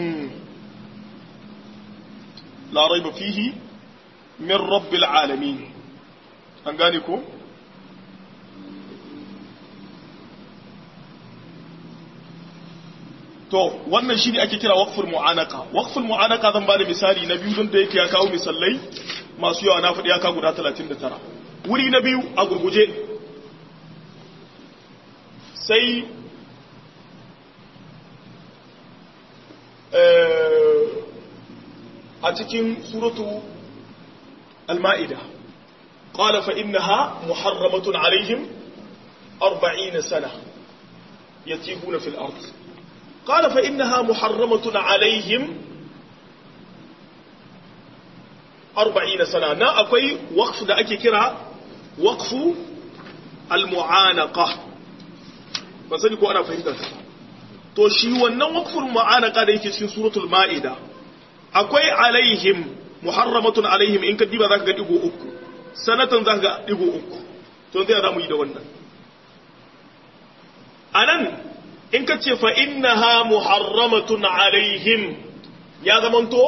la raiba fihi min rabbil alamin an gane ko to wannan shi ne ake kira waqful mu'anaka waqful mu'anaka zan ba da misali na biyu don da yake ya kawo misalai masu yawa na faɗi ya kawo guda 39 wuri na biyu a gurguje sai a cikin suratu al-ma'ida qala fa innaha muharramatun alaihim 40 sana yatihuna fil ardh قال فإنها محرمة عليهم أربعين سنة نا أكوي وقف دا أكي كرا وقف المعانقة بسني كو أنا فهمت to shi wannan waqful mu'anaka da yake cikin suratul ma'ida akwai alaihim muharramatun alaihim in ka diba zaka ga digo uku sanatan zaka ga digo uku to zai za mu yi da wannan anan in ka ce fa'innaha muharramatun alaihim ya zamanto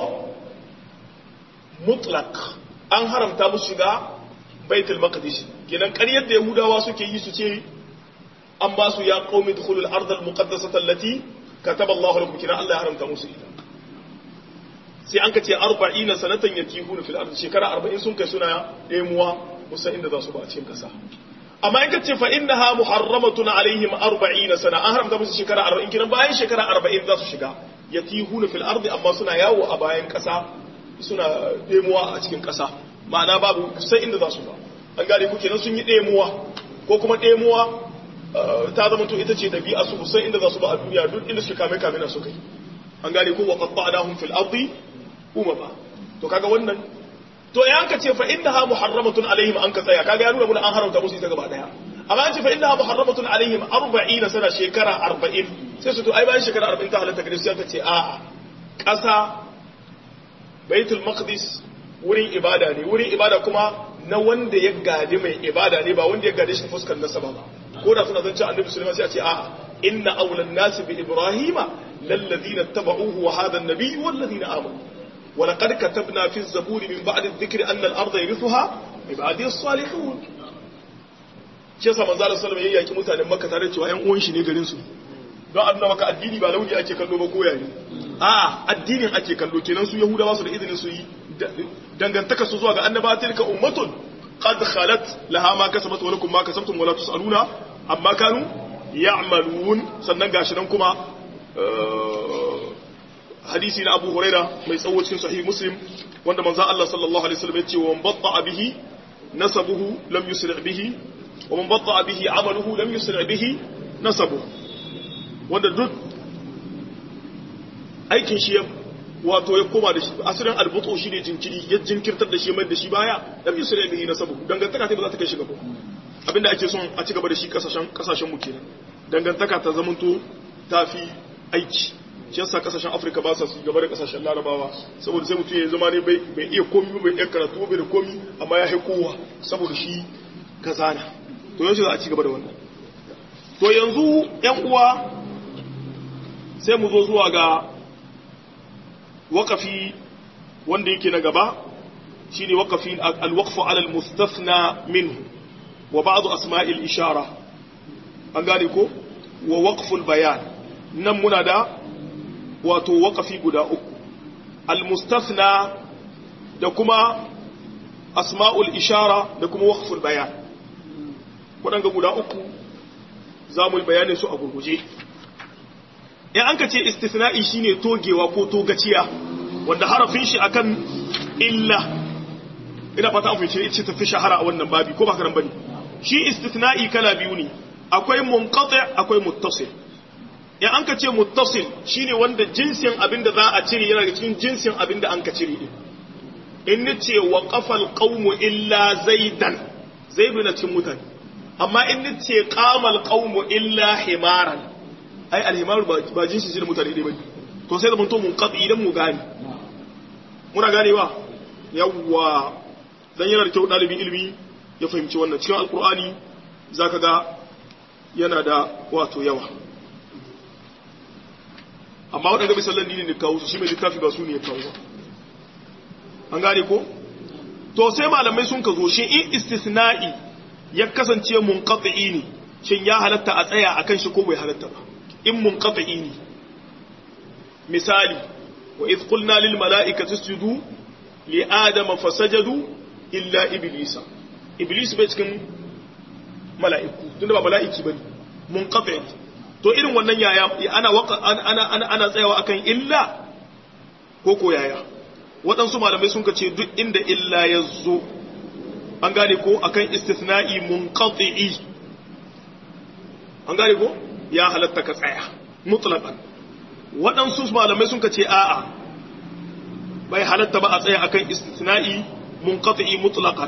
mutlak an haramta musu shiga baitul maqdis kenan ƙaryar da yahudawa suke yi su ce an ba su ya qaumi dukhulul ardal muqaddasata allati kataba Allahu lakum kenan Allah ya haramta musu ita sai an ka ce 40 sanatan yatihuna fil ard shekara 40 sun kai suna ɗemuwa musan inda za su ba a cikin kasa amma in ka ce fa innaha muharramatun alaihim 40 sana an haramta musu shekara 40 kiran bayan shekara 40 za su shiga yatihuna fil ardi amma suna yawo a bayan kasa suna demuwa a cikin kasa ma'ana babu sai inda za su ba an gane ku kenan sun yi demuwa ko kuma demuwa ta zama to ita ce dabi'a su sai inda za su ba a duniya duk inda suka kame kame na su kai an gane ku wa qatta'nahum fil ardi umama to kaga wannan to ya ka ce fa innaha muharramatun alaihim an ka tsaya kaga ya nuna mun an haramta musu ita gaba daya amma an ce fa innaha muharramatun alaihim 40 sana shekara 40 sai su to ai bayan shekara 40 ta halatta gare su ta ce a ƙasa baitul maqdis wurin ibada ne wurin ibada kuma na wanda ya gadi mai ibada ne ba wanda ya gade shi fuskar nasaba ba ko da suna zance annabi sulaiman sai a ce a inna awlan nas bi ibrahima lalladhina tabauhu wa hadha an-nabiy walladhina amanu ولقد كتبنا في الزبور من بعد الذكر أن الأرض يرثها عبادي الصالحون shi yasa manzo Allah sallallahu alaihi wasallam mutanen Makka tare cewa ƴan uwan shi ne garin su don annaba maka addini ba launi ake kallo ba koya ne a addinin ake kallo kenan su Yahudawa su da izinin su yi dangantaka su zuwa ga annaba tilka ummatun qad khalat laha ma kasabat wa lakum ma kasabtum wa la tusaluna amma kanu ya'malun sannan gashi nan kuma hadisi na Abu Huraira mai tsawo cikin sahih Muslim wanda manzo Allah sallallahu alaihi wasallam ya ce wa batta bihi nasabuhu lam yusri bihi wa man batta bihi amaluhu lam yusri bihi nasabuhu wanda duk aikin shi wato ya koma da shi asirin albuto shi ne jinkiri ya jinkirtar da shi mai da shi baya dan yusuf ya bihi nasabu dangantaka ta ba za ta kai shi gaba abinda ake son a ci gaba da shi kasashen kasashen mu kenan dangantaka ta zamanto tafi aiki shi yasa kasashen Afirka ba sa su gaba da kasashen Larabawa saboda sai mutum ya zama ne bai bai iya komi bai iya karatu bai da komi amma ya haikowa saboda shi kazana to yanzu za a ci gaba da wannan to yanzu yan uwa sai mu zo zuwa ga wakafi wanda yake na gaba shine wakafi alwaqfu ala almustathna minhu wa ba'd asma'il ishara an gane ko wa waqful bayan nan muna da wato wakafi guda uku almustathna da kuma asma'ul ishara da kuma waqful bayan waɗanga guda uku za mu yi bayanin su a gurguje in an ka ce istisna'i shine togewa ko togaciya wanda harafin shi akan illa ina fata an fice ce tafi shahara a wannan babi ko ba karan bane shi istisna'i kala biyu ne akwai munqati akwai muttasil in an ka ce muttasil shine wanda jinsin abinda za a cire yana daga cikin jinsin abinda an ka cire din in nace wa qafal qaumu illa zaidan zaidu na cikin mutane amma in nace qamal qaumu illa himaran ai alhimar ba jinsi shi da mutane ne bane to sai da mun to mun qadi idan mu gane muna ganewa yawwa dan yana da kyau dalibin ilimi ya fahimci wannan cikin alqur'ani zaka ga yana da wato yawa amma wadanda misalan dini ne kawo su shi mai littafi ba su ne ya kawo ba an gane ko to sai malamai sun ka zo shi in istisna'i ya kasance munqati ne shin ya halatta a tsaya akan shi ko bai halatta ba in munqati ne misali wa idh qulna lil mala'ikati isjudu li adama fasajadu illa iblisa iblis bai cikin mala'iku tunda ba mala'iki bane munqati to irin wannan yaya ana ana ana ana tsayawa akan illa ko ko yaya waɗansu malamai sun ce duk inda illa ya zo an gane ko akan istithna'i munqati'i an gane ko ya halatta ka tsaya mutlaqan waɗansu malamai sun ce a'a bai halatta ba a tsaya akan istithna'i munqati'i mutlaqan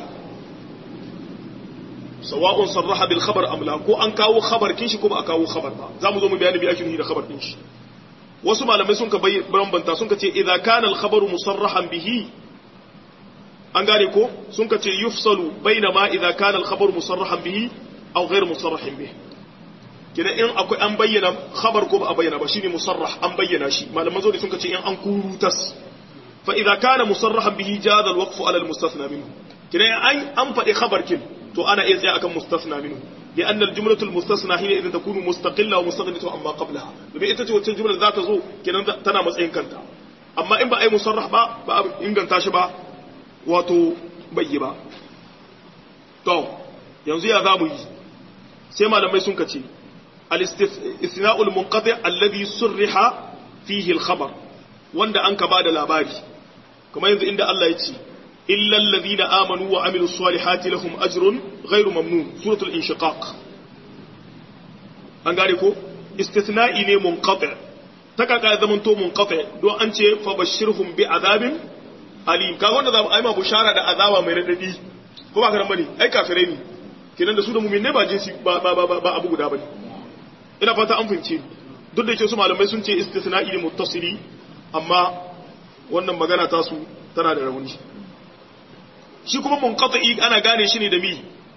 sawa'un sarraha bil khabar am la ko an kawo khabar kin shi ko ba a kawo khabar ba zamu zo mu bayani bi ake nufi da khabar din shi wasu malamai sun ka bambanta sun ka ce idza kana al khabaru musarrahan bihi an gane ko sun ka ce yufsalu baina ma idza kana al khabaru musarrahan bihi aw ghayr musarrahin bihi kina in akwai an bayyana khabar ko ba a bayyana ba shine musarrah an bayyana shi malaman zo sun ka ce in an kurutas fa idza kana musarrahan bihi jaza al waqfu ala al mustathna minhu kina an an faɗi khabar kin to ana iya tsaya akan mustathna minhu لأن الجملة المستثنى هي إذا تكون مستقلة ومستغنية عما قبلها لما إنت تقول الجملة ذات زو كنا تنا مسعين كنتا أما إن بأي مصرح با با إن كنت شبا واتو بيبا تو ينزي هذا مي سيما لما يسون كتي الاستثناء المنقطع الذي صرح فيه الخبر وند أنك بعد الأباري كما ينزي عند الله يتي إلا الذين آمنوا وعملوا الصالحات لهم أجر غير ممنون سورة الانشقاق أنقالي كو استثنائي ne منقطع takaka ya zamanto munqati don an ce fa bashirhum bi azabin alim kaga wanda zamu aima bushara da azaba mai radadi ko ba karan bane ai kafirai ne kenan da su da mu'min ba jinsi ba ba ba, ba abu guda bane ina fata an fahimce duk da yake su malamai sun ce istisna'i ne muttasili amma wannan magana ta su tana da rauni shi kuma munqati ana gane shi ne da mi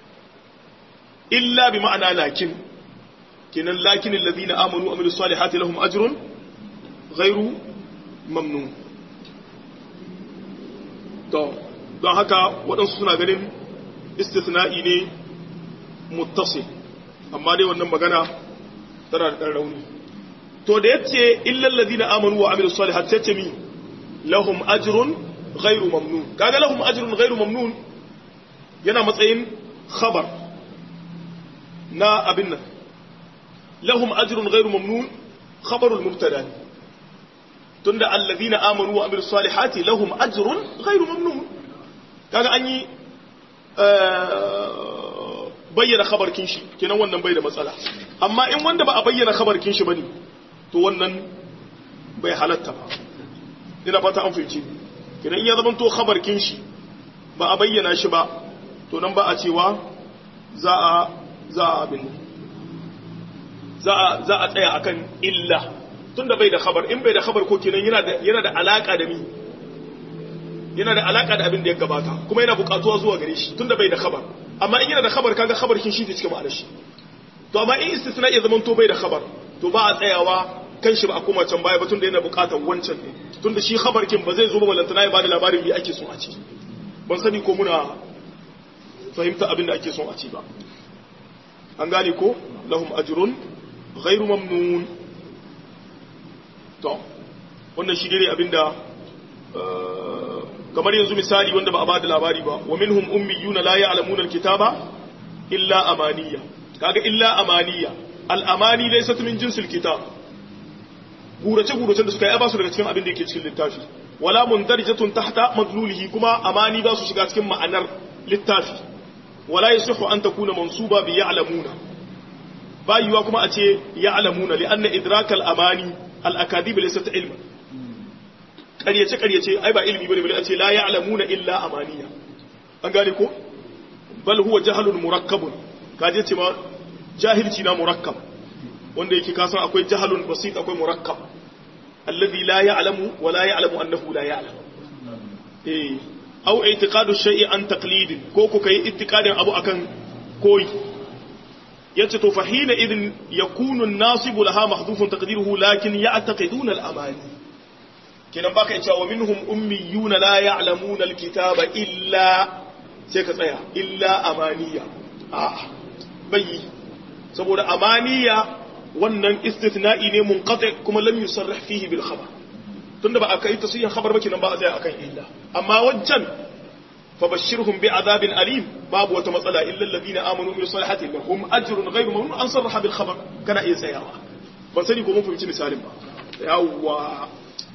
illa bi ma'ana lakin kenan lakin alladhina amanu wa amilus salihati lahum ajrun ghairu mamnun to don haka waɗansu suna ganin istithna'i ne muttasil amma dai wannan magana tana da rauni to da yace illa alladhina amanu wa amilus salihati tace mi lahum ajrun غير ممنون كاغا لهم اجر غير ممنون yana matsayin khabar na abin nan lahum ajrun ghairu mamnun khabarul mubtada tunda alladhina amanu wa amilus salihati lahum ajrun ghairu mamnun kaga an yi bayyana khabar kin shi kenan wannan bai da matsala amma in wanda ba a bayyana khabar kin shi bane to wannan bai halatta ba ina fata an fahimci idan ya zama to khabar kin shi ba a bayyana shi ba to nan ba a cewa za a za a abin za a za a tsaya akan illa tunda bai da khabar in bai da khabar ko kenan yana da yana da alaka da mi yana da alaka da abin da ya gabata kuma yana bukatuwa zuwa gare shi tunda bai da khabar amma in yana da khabar kaga khabar kin shi zai cika ma'anar shi to amma in istisna ya zaman to bai da khabar to ba a tsayawa kan shi ba a koma can baya ba tunda yana bukatar wancan ne tunda shi khabar kin ba zai zo ba balantana ya bada labarin me ake so a ci ban sani ko muna fahimta abin da ake son a ci ba an gane ko lahum ajrun ghairu mamnun to wannan shi ne abinda kamar yanzu misali wanda ba a bada labari ba wa minhum ummiyuna la ya'lamuna alkitaba illa amaniya kaga illa amaniya al-amani laysat min jinsil kitab gurace gurace da suka yi ba su daga cikin abin da yake cikin littafi wala mundarijatun tahta madlulihi kuma amani ba su shiga cikin ma'anar littafi wala yasihu an takuna mansuba bi ya'lamuna bayuwa kuma a ce ya'lamuna li anna idrak al-amani al-akadib laysat ilman ƙaryace ƙaryace ai ba ilmi bane bane a ce la ya'lamuna illa amaniya an gane ko bal huwa jahlun murakkabun kaje ce ma jahilci na murakkab wanda yake kasan akwai jahalun basit akwai murakkab alladhi la ya'lamu wa la ya'lamu annahu la ya'lam eh aw i'tiqadu shay'i an taqlid ko ku kai i'tiqadin abu akan koyi yace to fahina idin yakunu an-nasibu laha mahdhufun taqdiruhu lakin ya'taqiduna al-amani kenan baka yace wa minhum ummiyuna la ya'lamuna al-kitaba illa sai ka tsaya illa amaniya a'a bai saboda amaniya wannan istithna'i ne munqati kuma lam yusarrih fihi bil khabar tunda ba aka yi tasihin khabar ba kenan ba a tsaya akan illa amma wajjan fabashshirhum bi'adabin alim babu wata matsala illa alladhina amanu bil salihati lahum ajrun ghayru mamnun an sarraha bil khabar kana iya tsayawa ban sani ko mun fahimci misalin ba yawwa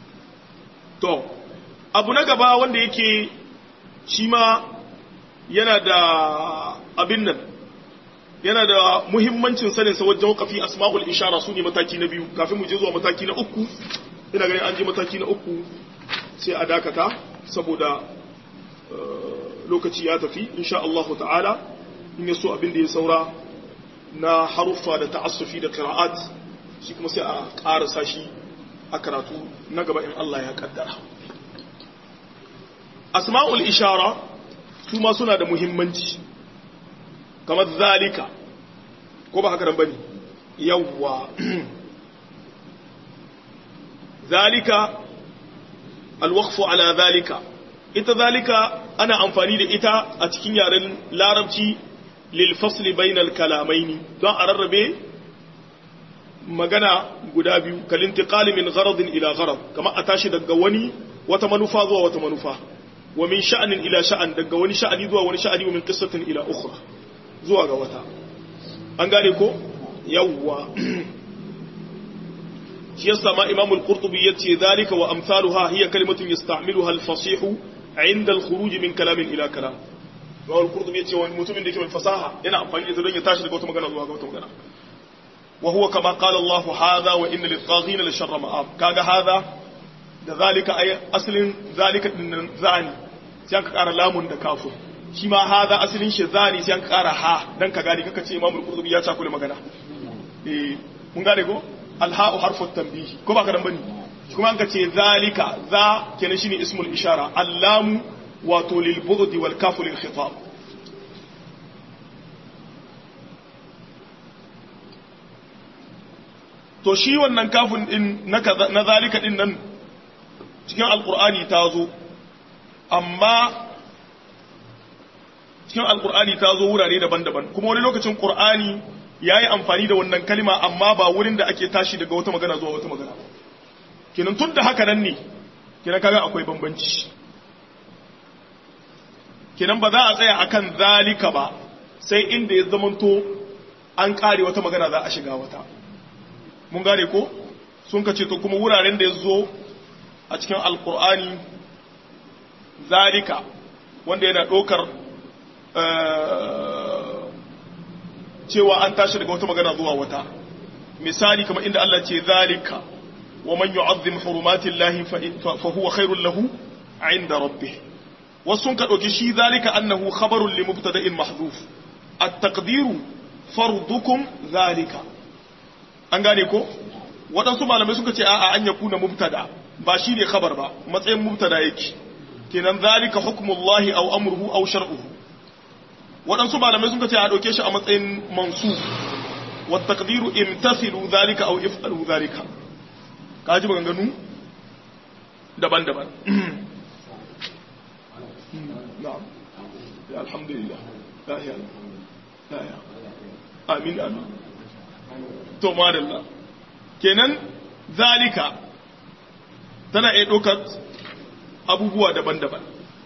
to abu na gaba wanda yake shi ma yana da abin nan yana da muhimmancin sanin sa wajen wakafi asma'ul ishara su ne mataki na biyu kafin mu je zuwa mataki na uku ina ganin an je mataki na uku sai a dakata saboda lokaci ya tafi insha Allah ta'ala in ya so abin da ya saura na haruffa da ta'assufi da qira'at shi kuma sai a ƙarasa shi a karatu na gaba in Allah ya kaddara asma'ul ishara su ma suna da muhimmanci kamar zalika ko ba haka nan bane yawwa zalika alwaqfu ala zalika ita zalika ana amfani da ita a cikin yaren larabci lil fasli bainal kalamaini don a rarrabe magana guda biyu kalintiqali min gharadin ila gharad kama a tashi daga wani wata manufa zuwa wata manufa wa min sha'anin ila sha'an daga wani sha'ani zuwa wani sha'ani wa min qissatin ila ukhra zuwa ga wata an gane ko yawwa shi yasa ma imam al-qurtubi yace zalika wa amsaluha hiya kalimatun yasta'miluha al-fasih 'inda al-khuruj min kalamin ila kalam imam al-qurtubi yace wani mutumin da yake mai fasaha yana amfani da don ya tashi daga wata magana zuwa ga wata magana wa huwa kama qala Allah hadha wa inna lit-taghina la sharra ma'ab kaga hadha da zalika ay aslin zalika din zani sai aka kara lamun da kafin shi ma haza asalin shi zani sai an kara ha dan ka gani kaka ce imamul qurtubi ya cakule magana eh mun gane ko alha'u harfu tanbihi ko ba ka dan bane kuma an ka ce zalika za kenan shine ismul ishara allamu wato lil bughdi wal kafu lil khitab to shi wannan kafin din na zalika din nan cikin alqur'ani ta zo amma cikin alkur'ani ta zo wurare daban-daban kuma wani lokacin qur'ani ya yi amfani da wannan kalima amma ba wurin da ake tashi daga wata magana zuwa wata magana kinan tun da haka nan ne kinan kaga akwai bambanci kinan ba za a tsaya akan zalika ba sai inda ya zamanto an kare wata magana za a shiga wata mun gane ko sun ka ce to kuma wuraren da ya zo a cikin alkur'ani zalika wanda yana ɗaukar cewa an tashi daga wata magana zuwa wata misali kamar inda Allah ce zalika wa man yu'azzim hurumatillahi fa huwa khairul lahu 'inda rabbih wasun ka dauki shi zalika annahu khabarun li mubtada'in mahdhuf at-taqdiru fardukum zalika an gane ko waɗansu malamai suka ce a'a an yakuna mubtada ba shi ne khabar ba matsayin mubtada yake kenan zalika hukmullahi aw amruhu aw shar'uhu waɗansu malamai suka ce a ɗauke shi a matsayin mansuf wa taqdiru imtasilu zalika aw if'alu zalika kaji maganganu daban-daban na'am ya alhamdulillah la ya la ya amin amin to madalla kenan zalika tana iya ɗaukar abubuwa daban-daban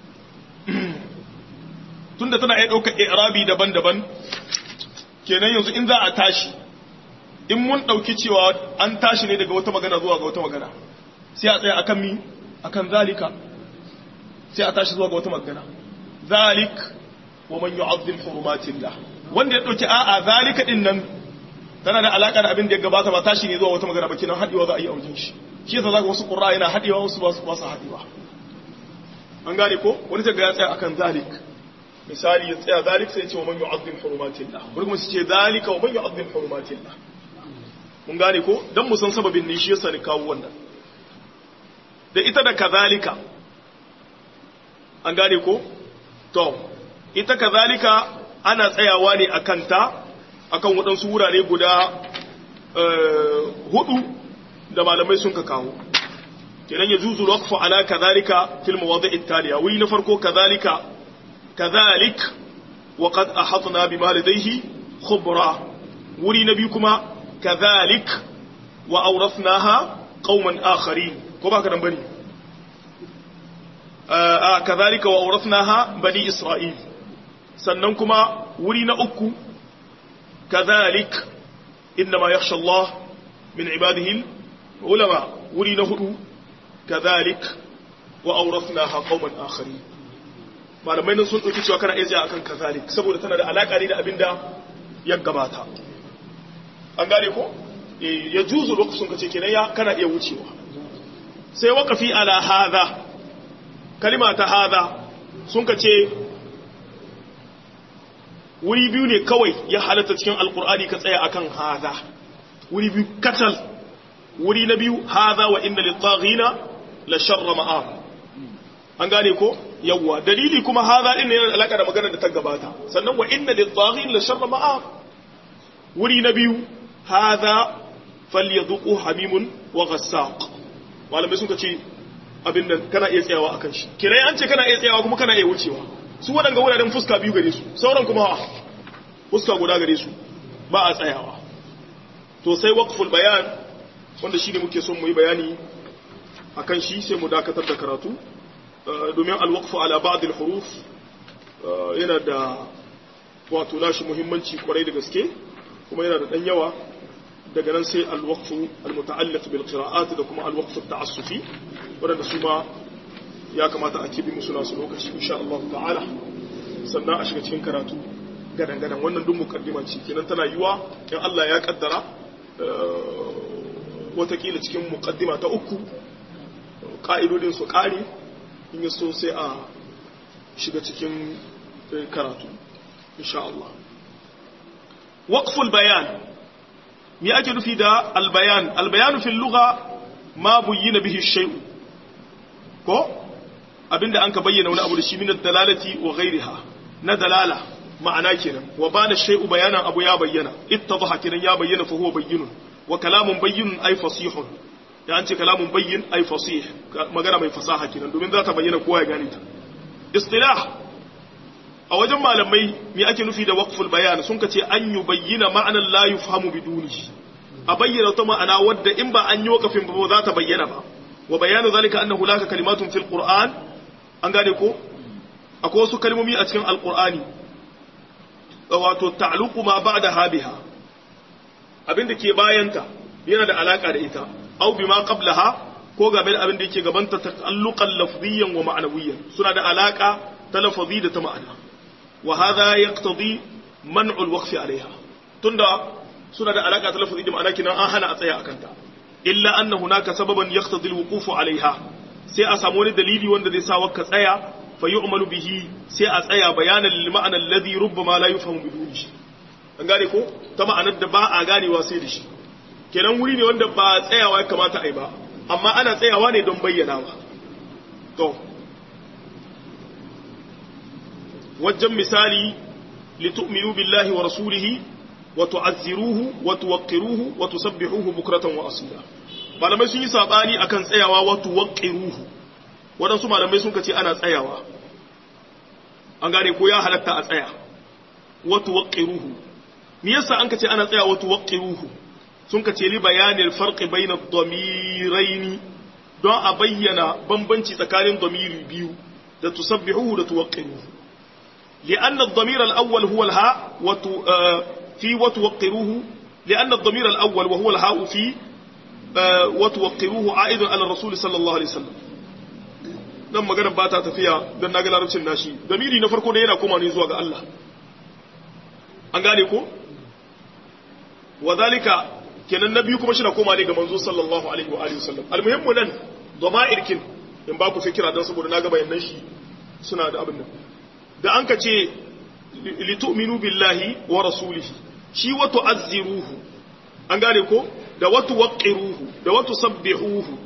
tunda tana iya ɗaukar irabi daban-daban kenan yanzu in za a tashi in mun ɗauki cewa an tashi ne daga wata magana zuwa ga wata magana sai a tsaya akan mi akan zalika sai a tashi zuwa ga wata magana zalik wa man yu'azzim hurumatillah wanda ya ɗauki a'a zalika din nan tana da alaka da abin da ya gabata ba tashi ne zuwa wata magana ba kenan haɗewa za a yi aujin shi shi yasa zaka wasu qur'a yana haɗewa wasu ba su haɗewa an gane ko wani ta ga ya tsaya akan zalik misali ya tsaya zalik sai ya ce wa man yu'azzim hurumatillah wani kuma su ce zalika wa man yu'azzim hurumatillah mun gane ko dan mu san sababin ne shi yasa ni kawo wannan da ita da kazalika an gane ko to ita kazalika ana tsayawa ne akan ta akan waɗansu wurare guda hudu da malamai sun ka kawo kenan ya juzu waqfu ala kazalika fil mawadi'i taliya wuri na farko kazalika kazalik wa qad ahatna bima ladayhi khubra wuri na biyu kuma kazalik wa awrathnaha qauman akharin ko baka dan bane a kazalika wa awrathnaha bani isra'il sannan kuma wuri na uku kazalik inma yakhsha Allah min ibadihi ulama wuri na hudu kazalik wa awrathnaha qauman akharin malamai nan sun dauki cewa kana iya akan kazalik saboda tana da alaka ne da abinda ya gabata an gane ko ya juzu lokacin kace kenan ya kana iya wucewa sai waqafi ala hadha kalima ta hadha sun kace wuri biyu ne kawai ya halatta cikin alkur'ani ka tsaya akan hadha wuri biyu katal wuri na biyu hadha wa inna lit-taghina la sharra ma'ab an gane ko yawwa dalili kuma hadha din ne yana alaka da maganar da ta gabata sannan wa inna lit-taghina la sharra ma'ab wuri na biyu hadha falyadhuqu hamimun wa ghassaq malamai sun ce abin da kana iya tsayawa akan shi kirai an ce kana iya tsayawa kuma kana iya wucewa su waɗanga wuraren fuska biyu gare su sauran kuma fuska guda gare su ba a tsayawa to sai waqful bayan wanda shi ne muke son mu yi bayani akan shi sai mu dakatar da karatu domin alwaqfu ala ba'd al-huruf yana da wato nashi muhimmanci kwarai da gaske kuma yana da dan yawa daga nan sai alwaqfu almuta'alliq bil qira'at da kuma alwaqfu at-ta'assufi wanda su ma ya kamata a kibi musu nasu lokaci insha Allah ta'ala sannan a shiga cikin karatu gadan gadan wannan duk mukaddima ce kenan tana yiwa in Allah ya kaddara watakila cikin mukaddima ta uku ka'idodin su kare in ya so sai a shiga cikin karatu insha Allah waqful bayan me ake nufi da albayan albayanu fil lugha ma buyyina bihi shay'u ko abinda an ka bayyana wani abu da shi min dalalati wa ghairiha na dalala ma'ana kenan wa bana shay'u bayanan abu ya bayyana ittadha kenan ya bayyana fa huwa bayyinun wa kalamun bayyinun ay fasihun ya an ce kalamun bayyin ay fasih magana mai fasaha kenan domin za ta bayyana kowa ya gane ta istilah a wajen malamai me ake nufi da waqful bayan sun ka ce an yubayyana ma'anan la yufhamu biduni a bayyana ta ma'ana wadda in ba an yi wakafin ba za ta bayyana ba wa bayanu zalika annahu laka kalimatun fil qur'an an gane ko akwai wasu kalmomi a cikin alqur'ani wato ta'luqu ma ba'daha biha abinda ke bayanta yana da alaka da ita aw bima qablaha ko game da abin da yake gabanta ta'alluqan lafziyan wa ma'nawiyyan suna da alaka ta lafazi da ta ma'ana wa hadha yaqtadi man'u al-waqf 'alayha tunda suna da alaka ta lafazi da ma'ana kinan an hana a tsaya akan ta illa anna hunaka sababan yaqtadi alwuquf alaiha sai a samu wani dalili wanda zai sa ka tsaya fa yu'malu bihi sai a tsaya bayanan lil ma'ana alladhi rubbama la yufhamu biduni an gane ko ta ma'anar da ba a ganewa sai da shi kenan wuri ne wanda ba tsayawa ya kamata a yi ba amma ana tsayawa ne don bayyanawa to wajen misali litu'minu billahi wa rasulihi wa tu'azziruhu wa tuwaqqiruhu wa tusabbihuhu bukratan wa asila malamai sun yi sabani akan tsayawa wa tuwaqqiruhu wadansu malamai sun kace ana tsayawa an gane ko ya halatta a tsaya wa tuwaqqiruhu me yasa an kace ana tsayawa wa tuwaqqiruhu sun kace li bayanil farqi bayna ad-damiraini don a bayyana bambanci tsakanin damiri biyu da tusabbihuhu da tuwaqqiruhu لأن الضمير الأول هو الهاء وتو في وتوقروه لأن الضمير الأول وهو الهاء في وتوقروه عائد على الرسول صلى الله عليه وسلم dan maganar ba ta tafiya don na ga larabcin nashi damiri na farko da yana koma ne zuwa ga Allah an gane ko wa zalika kenan na biyu kuma shi na koma ne ga manzo sallallahu alaihi wa alihi wasallam almuhimmu nan dama'irkin in ba ku fikira don saboda na ga bayanan shi suna da abin nan da an ka ce litu'minu billahi wa rasulihi shi wa tu'azziruhu an gane ko da wa tuwaqqiruhu da wa tusabbihuhu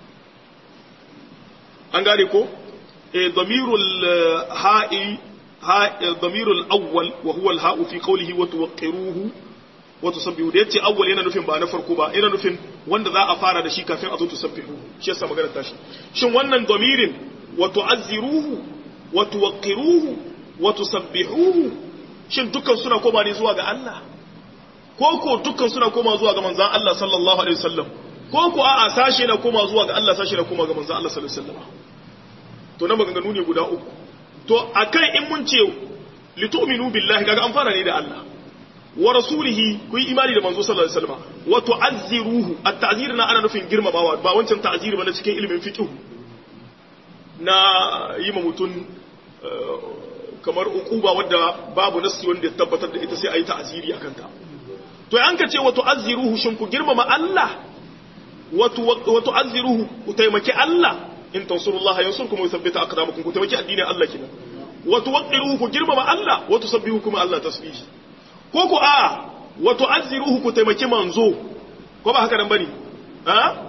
an gane ko eh damirul ha'i damirul awwal wa huwa al-ha'u fi qawlihi wa tuwaqqiruhu wa tusabbihu da yace awwal yana nufin ba na farko ba yana nufin wanda za a fara da shi kafin a zo tusabbihu shi yasa magana tashi shin wannan damirin wa tu'azziruhu wa tuwaqqiruhu wa tusabbihuhu shin dukkan suna koma ne zuwa ga Allah ko ko dukkan suna koma zuwa ga manzon Allah sallallahu alaihi wasallam ko ko a'a sashe na koma zuwa ga Allah sashe na koma ga manzon Allah sallallahu alaihi wasallam to na maganganu ne guda uku to akan in mun ce litu'minu billahi kaga an fara ne da Allah wa rasulihi ku yi imani da manzo sallallahu alaihi wasallam wa tu'azziruhu at-ta'zir na ana nufin girmamawa ba wancan ta'zir ba na cikin ilimin fiqh na yi ma mutum kamar ukuba wadda babu nassi wanda ya tabbatar da ita sai a yi ta'aziri a kanta to an ka ce wa tu'azziruhu shin ku girmama Allah wa tu'azziruhu ku taimaki Allah in tansurullah yansurkum wa yuthabbita aqdamakum ku taimaki addinin Allah kina wa tuwaqqiruhu ku girmama Allah wa tusabbihu kuma Allah tasbihi ko ku a wa tu'azziruhu ku taimaki manzo ko ba haka nan bane ha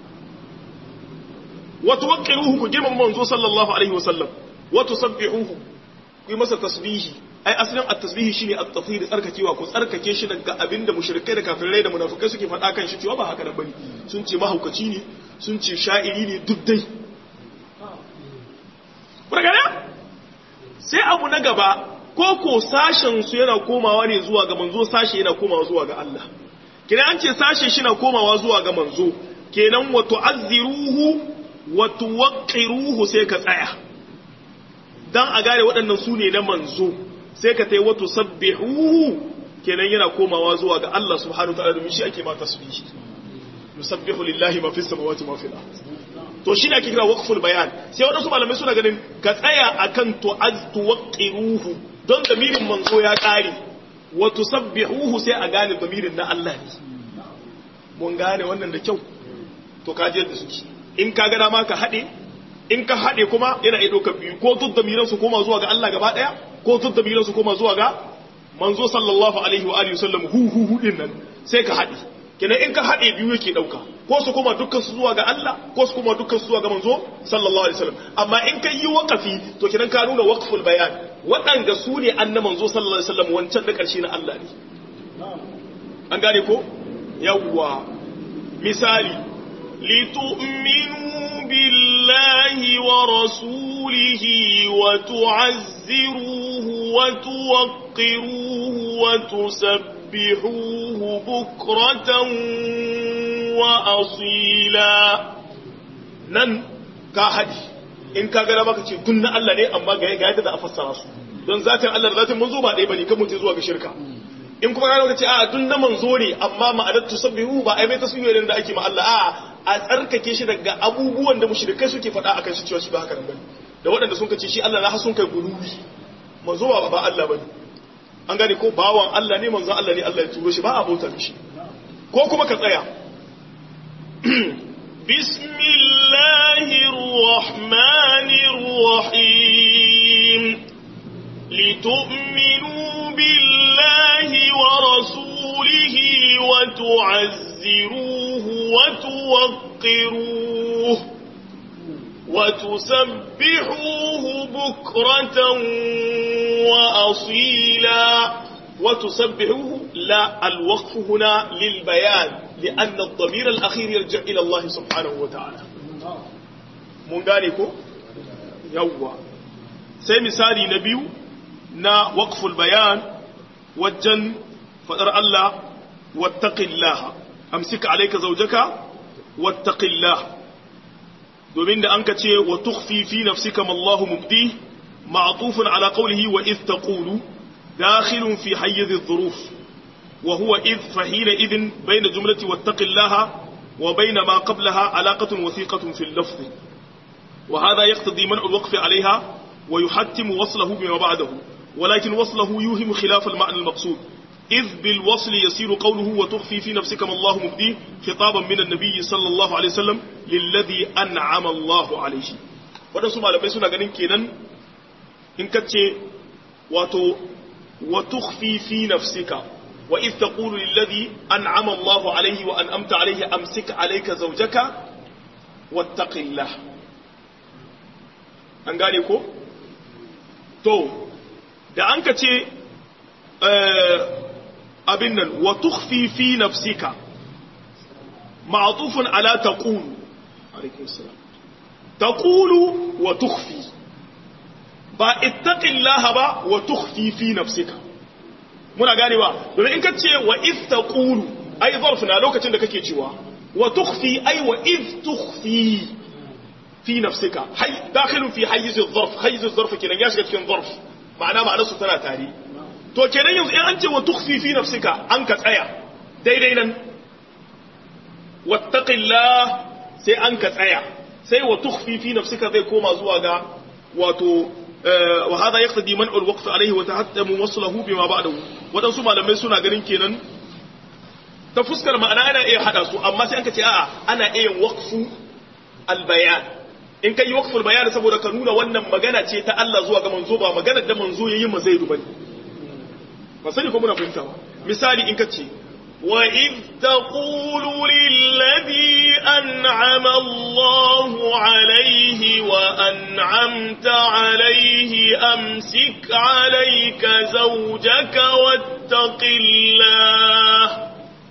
wa tuwaqqiruhu ku girmama manzo sallallahu alaihi wasallam wa tusabbihuhu ku yi masa tasbihi ai asalin at-tasbihi shine at-tathhir tsarkakewa ku tsarkake shi daga abinda mushrikai da kafirai da munafikai suke faɗa kan shi cewa ba haka nan bane sun ce mahaukaci ne sun ce sha'iri ne duk dai Burgana? Sai abu na gaba, ko ko sashen su yana komawa ne zuwa ga manzo sashe yana komawa zuwa ga Allah. Kina an ce sashe shi na komawa zuwa ga manzo, kenan wa tu'azziruhu wa tuwaqqiruhu sai ka tsaya. Dan a gane waɗannan su ne na manzo, sai ka tai wa tusabbihuhu kenan yana komawa zuwa ga Allah subhanahu wa ta'ala domin shi ake ma tasbihi. Yusabbihu lillahi ma fis samawati ma fil ardh. to shi ne ake kira waqful bayan sai wadansu malamai suna ganin ka tsaya akan tu'az tuwqiruhu don damirin manzo ya kare wa tusabbihuhu sai a gane damirin na Allah ne mun gane wannan da kyau to ka je da suke in ka ga dama ka hade in ka hade kuma yana iya dokar biyu ko duk damiran su koma zuwa ga Allah gaba daya ko duk damiran su koma zuwa ga manzo sallallahu alaihi wa alihi wasallam hu hu hu din nan sai ka hade kenan in ka haɗe biyu yake ɗauka ko su kuma dukkan su zuwa ga Allah ko su kuma dukkan su zuwa ga manzo sallallahu alaihi wasallam amma in ka yi waqafi to kenan ka nuna waqful bayan waɗanda su ne anna manzo sallallahu alaihi wasallam wancan da ƙarshe na Allah ne an gane ko yawwa misali litu'minu billahi wa rasulihi wa tu'azziruhu wa tuwaqqiruhu wa tusabbihuhu سبحوه بكرة وأصيلا نن كاهدي in ka gara maka ce dun na Allah ne amma ga yadda da a fassara su don zatin Allah da zatin manzo ba ɗaya bane kan mutum zuwa ga shirka in kuma ka ga ce a dun na manzo ne amma ma'anar tusabbihu ba ai mai tasbihu da ake ma Allah a a tsarkake shi daga abubuwan da mushrikai suke faɗa akan shi cewa shi ba haka nan bane da waɗanda sun kace shi Allah na hasun kai guluwi manzo ba ba Allah bane an gane ko bawan Allah ne manzon Allah ne Allah ya turo shi ba a bauta mishi ko kuma ka tsaya بسم الله الرحمن الرحيم لتؤمنوا بالله ورسوله وتعزروه وتوقروه وتسبحوه بكرة وأصيلا وتسبحوه لا الوقف هنا للبيان لأن الضمير الأخير يرجع إلى الله سبحانه وتعالى من ذلك يوى sai misali na biyu na waqful bayan wajen fadar Allah wattaqillaha amsika alayka zawjaka wattaqillaha domin da anka ce wa tukhfi fi nafsika ma Allahu mubdi ma'tufun ala qawlihi wa idh taqulu dakhilun fi hayz adh-dhuruf wa huwa idh fahina idhin bayna jumlati wattaqillaha wa bayna ma qablaha alaqatun wathiqatun fi al-lafz wa hadha yaqtadi man'u al-waqf 'alayha ويحتم وصله بما بعده ولكن وصله يوهم خلاف المعنى المقصود إذ بالوصل يسير قوله وتخفي في نفسك ما الله مبديه خطابا من النبي صلى الله عليه وسلم للذي أنعم الله عليه waɗansu malamai suna ganin kenan in ka ce wato wa tukhfi fi nafsika wa idh taqulu lilladhi an'ama Allahu alayhi wa an'amta alayhi amsik alayka zawjaka wattaqillah an gane ko to da an ka ce abin nan wa tukhfi fi nafsika ma'tufun ala taqulu alaikum salam taqulu wa tukhfi ba ittaqillaha ba wa tukhfi fi nafsika muna gane ba domin in ka ce wa if taqulu ai zarf na lokacin da kake cewa wa tukhfi ai wa if tukhfi fi nafsika hay dakhilun fi hayyiz adh-dharf hayyiz adh-dharf kenan ya shiga cikin dharf ma'ana ma'anar su tana tare to kenan yanzu in an ce wa tukhfi fi nafsika an ka tsaya daidai nan wattaqillah sai an ka tsaya sai wa tukhfi fi nafsika zai koma zuwa ga wato wa hada yaqtadi man al-waqf alayhi wa tahattamu waslahu bima ba'dahu wadansu malamai suna ganin kenan ta fuskar ma'ana ana iya hada su amma sai an ka ce a'a ana iya waqfu al-bayan in kai waqful bayan saboda ka nuna wannan magana ce ta Allah zuwa ga manzo ba magana da manzo yayin ma zai bane ba sani ko muna fahimta ba misali in kace wa id taqulu lil ladhi an'ama Allahu alayhi wa an'amta alayhi amsik alayka zawjaka wattaqillah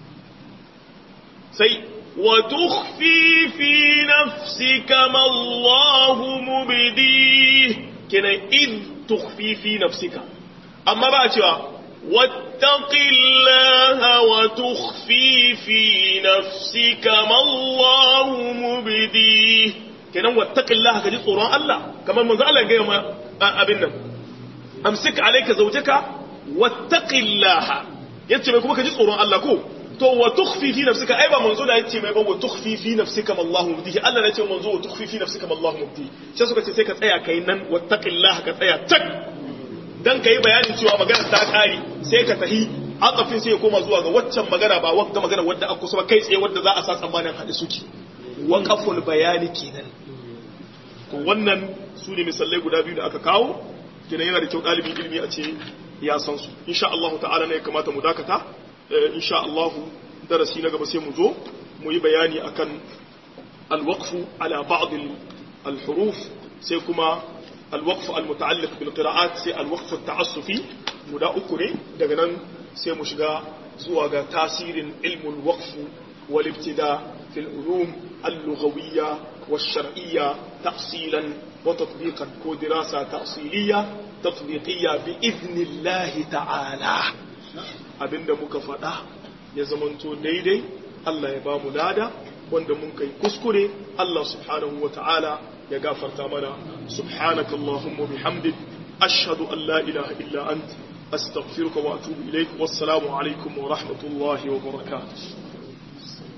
sai وتخفي في نفسك ما الله مبديه كنا إذ تخفي في نفسك أما بقى واتق الله وتخفي في نفسك ما الله مبديه كنا واتق الله كجي صوران الله كما من زعل جاي ما أبنا أمسك عليك زوجك واتق الله yace mai kuma ka ji tsoron Allah ko to wa tukhfi fi nafsika ai ba manzo da yace mai ba wa tukhfi fi nafsika mallahu mubdihi Allah ne ce manzo wa tukhfi fi nafsika mallahu mubdihi sai suka ce sai ka tsaya kai nan wattaqillaha ka tsaya tak dan kai bayanin cewa magana ta kare sai ka tahi aqafin sai ya koma zuwa ga waccan magana ba wanda magana wadda aka kusa kai tsaye wadda za a sa tsammanin hadi suke waqaful bayani kenan to wannan su ne misalai guda biyu da aka kawo kenan yana da kyau dalibin ilimi a ce ya san su insha Allah ta'ala ne ya kamata mu dakata insha Allah darasi na gaba sai mu zo mu yi bayani akan alwaqfu ala ba'd alhuruf sai kuma alwaqfu almuta'alliq bil qira'at sai alwaqfu at-ta'assufi guda uku ne daga nan sai mu shiga zuwa ga tasirin ilmul waqfu wal ibtida fil ulum al-lughawiyya wash-shar'iyya tafsilan wa tatbiqan ko dirasa ta'siliyya tatbiqiyya bi idnillahi ta'ala abinda muka faɗa ya zamanto daidai Allah ya ba mu lada wanda mun kai kuskure Allah subhanahu wa ta'ala ya gafarta mana subhanaka Allahumma bihamdik ashhadu an la ilaha illa ant astaghfiruka wa atubu ilaik wassalamu alaikum wa rahmatullahi wa barakatuh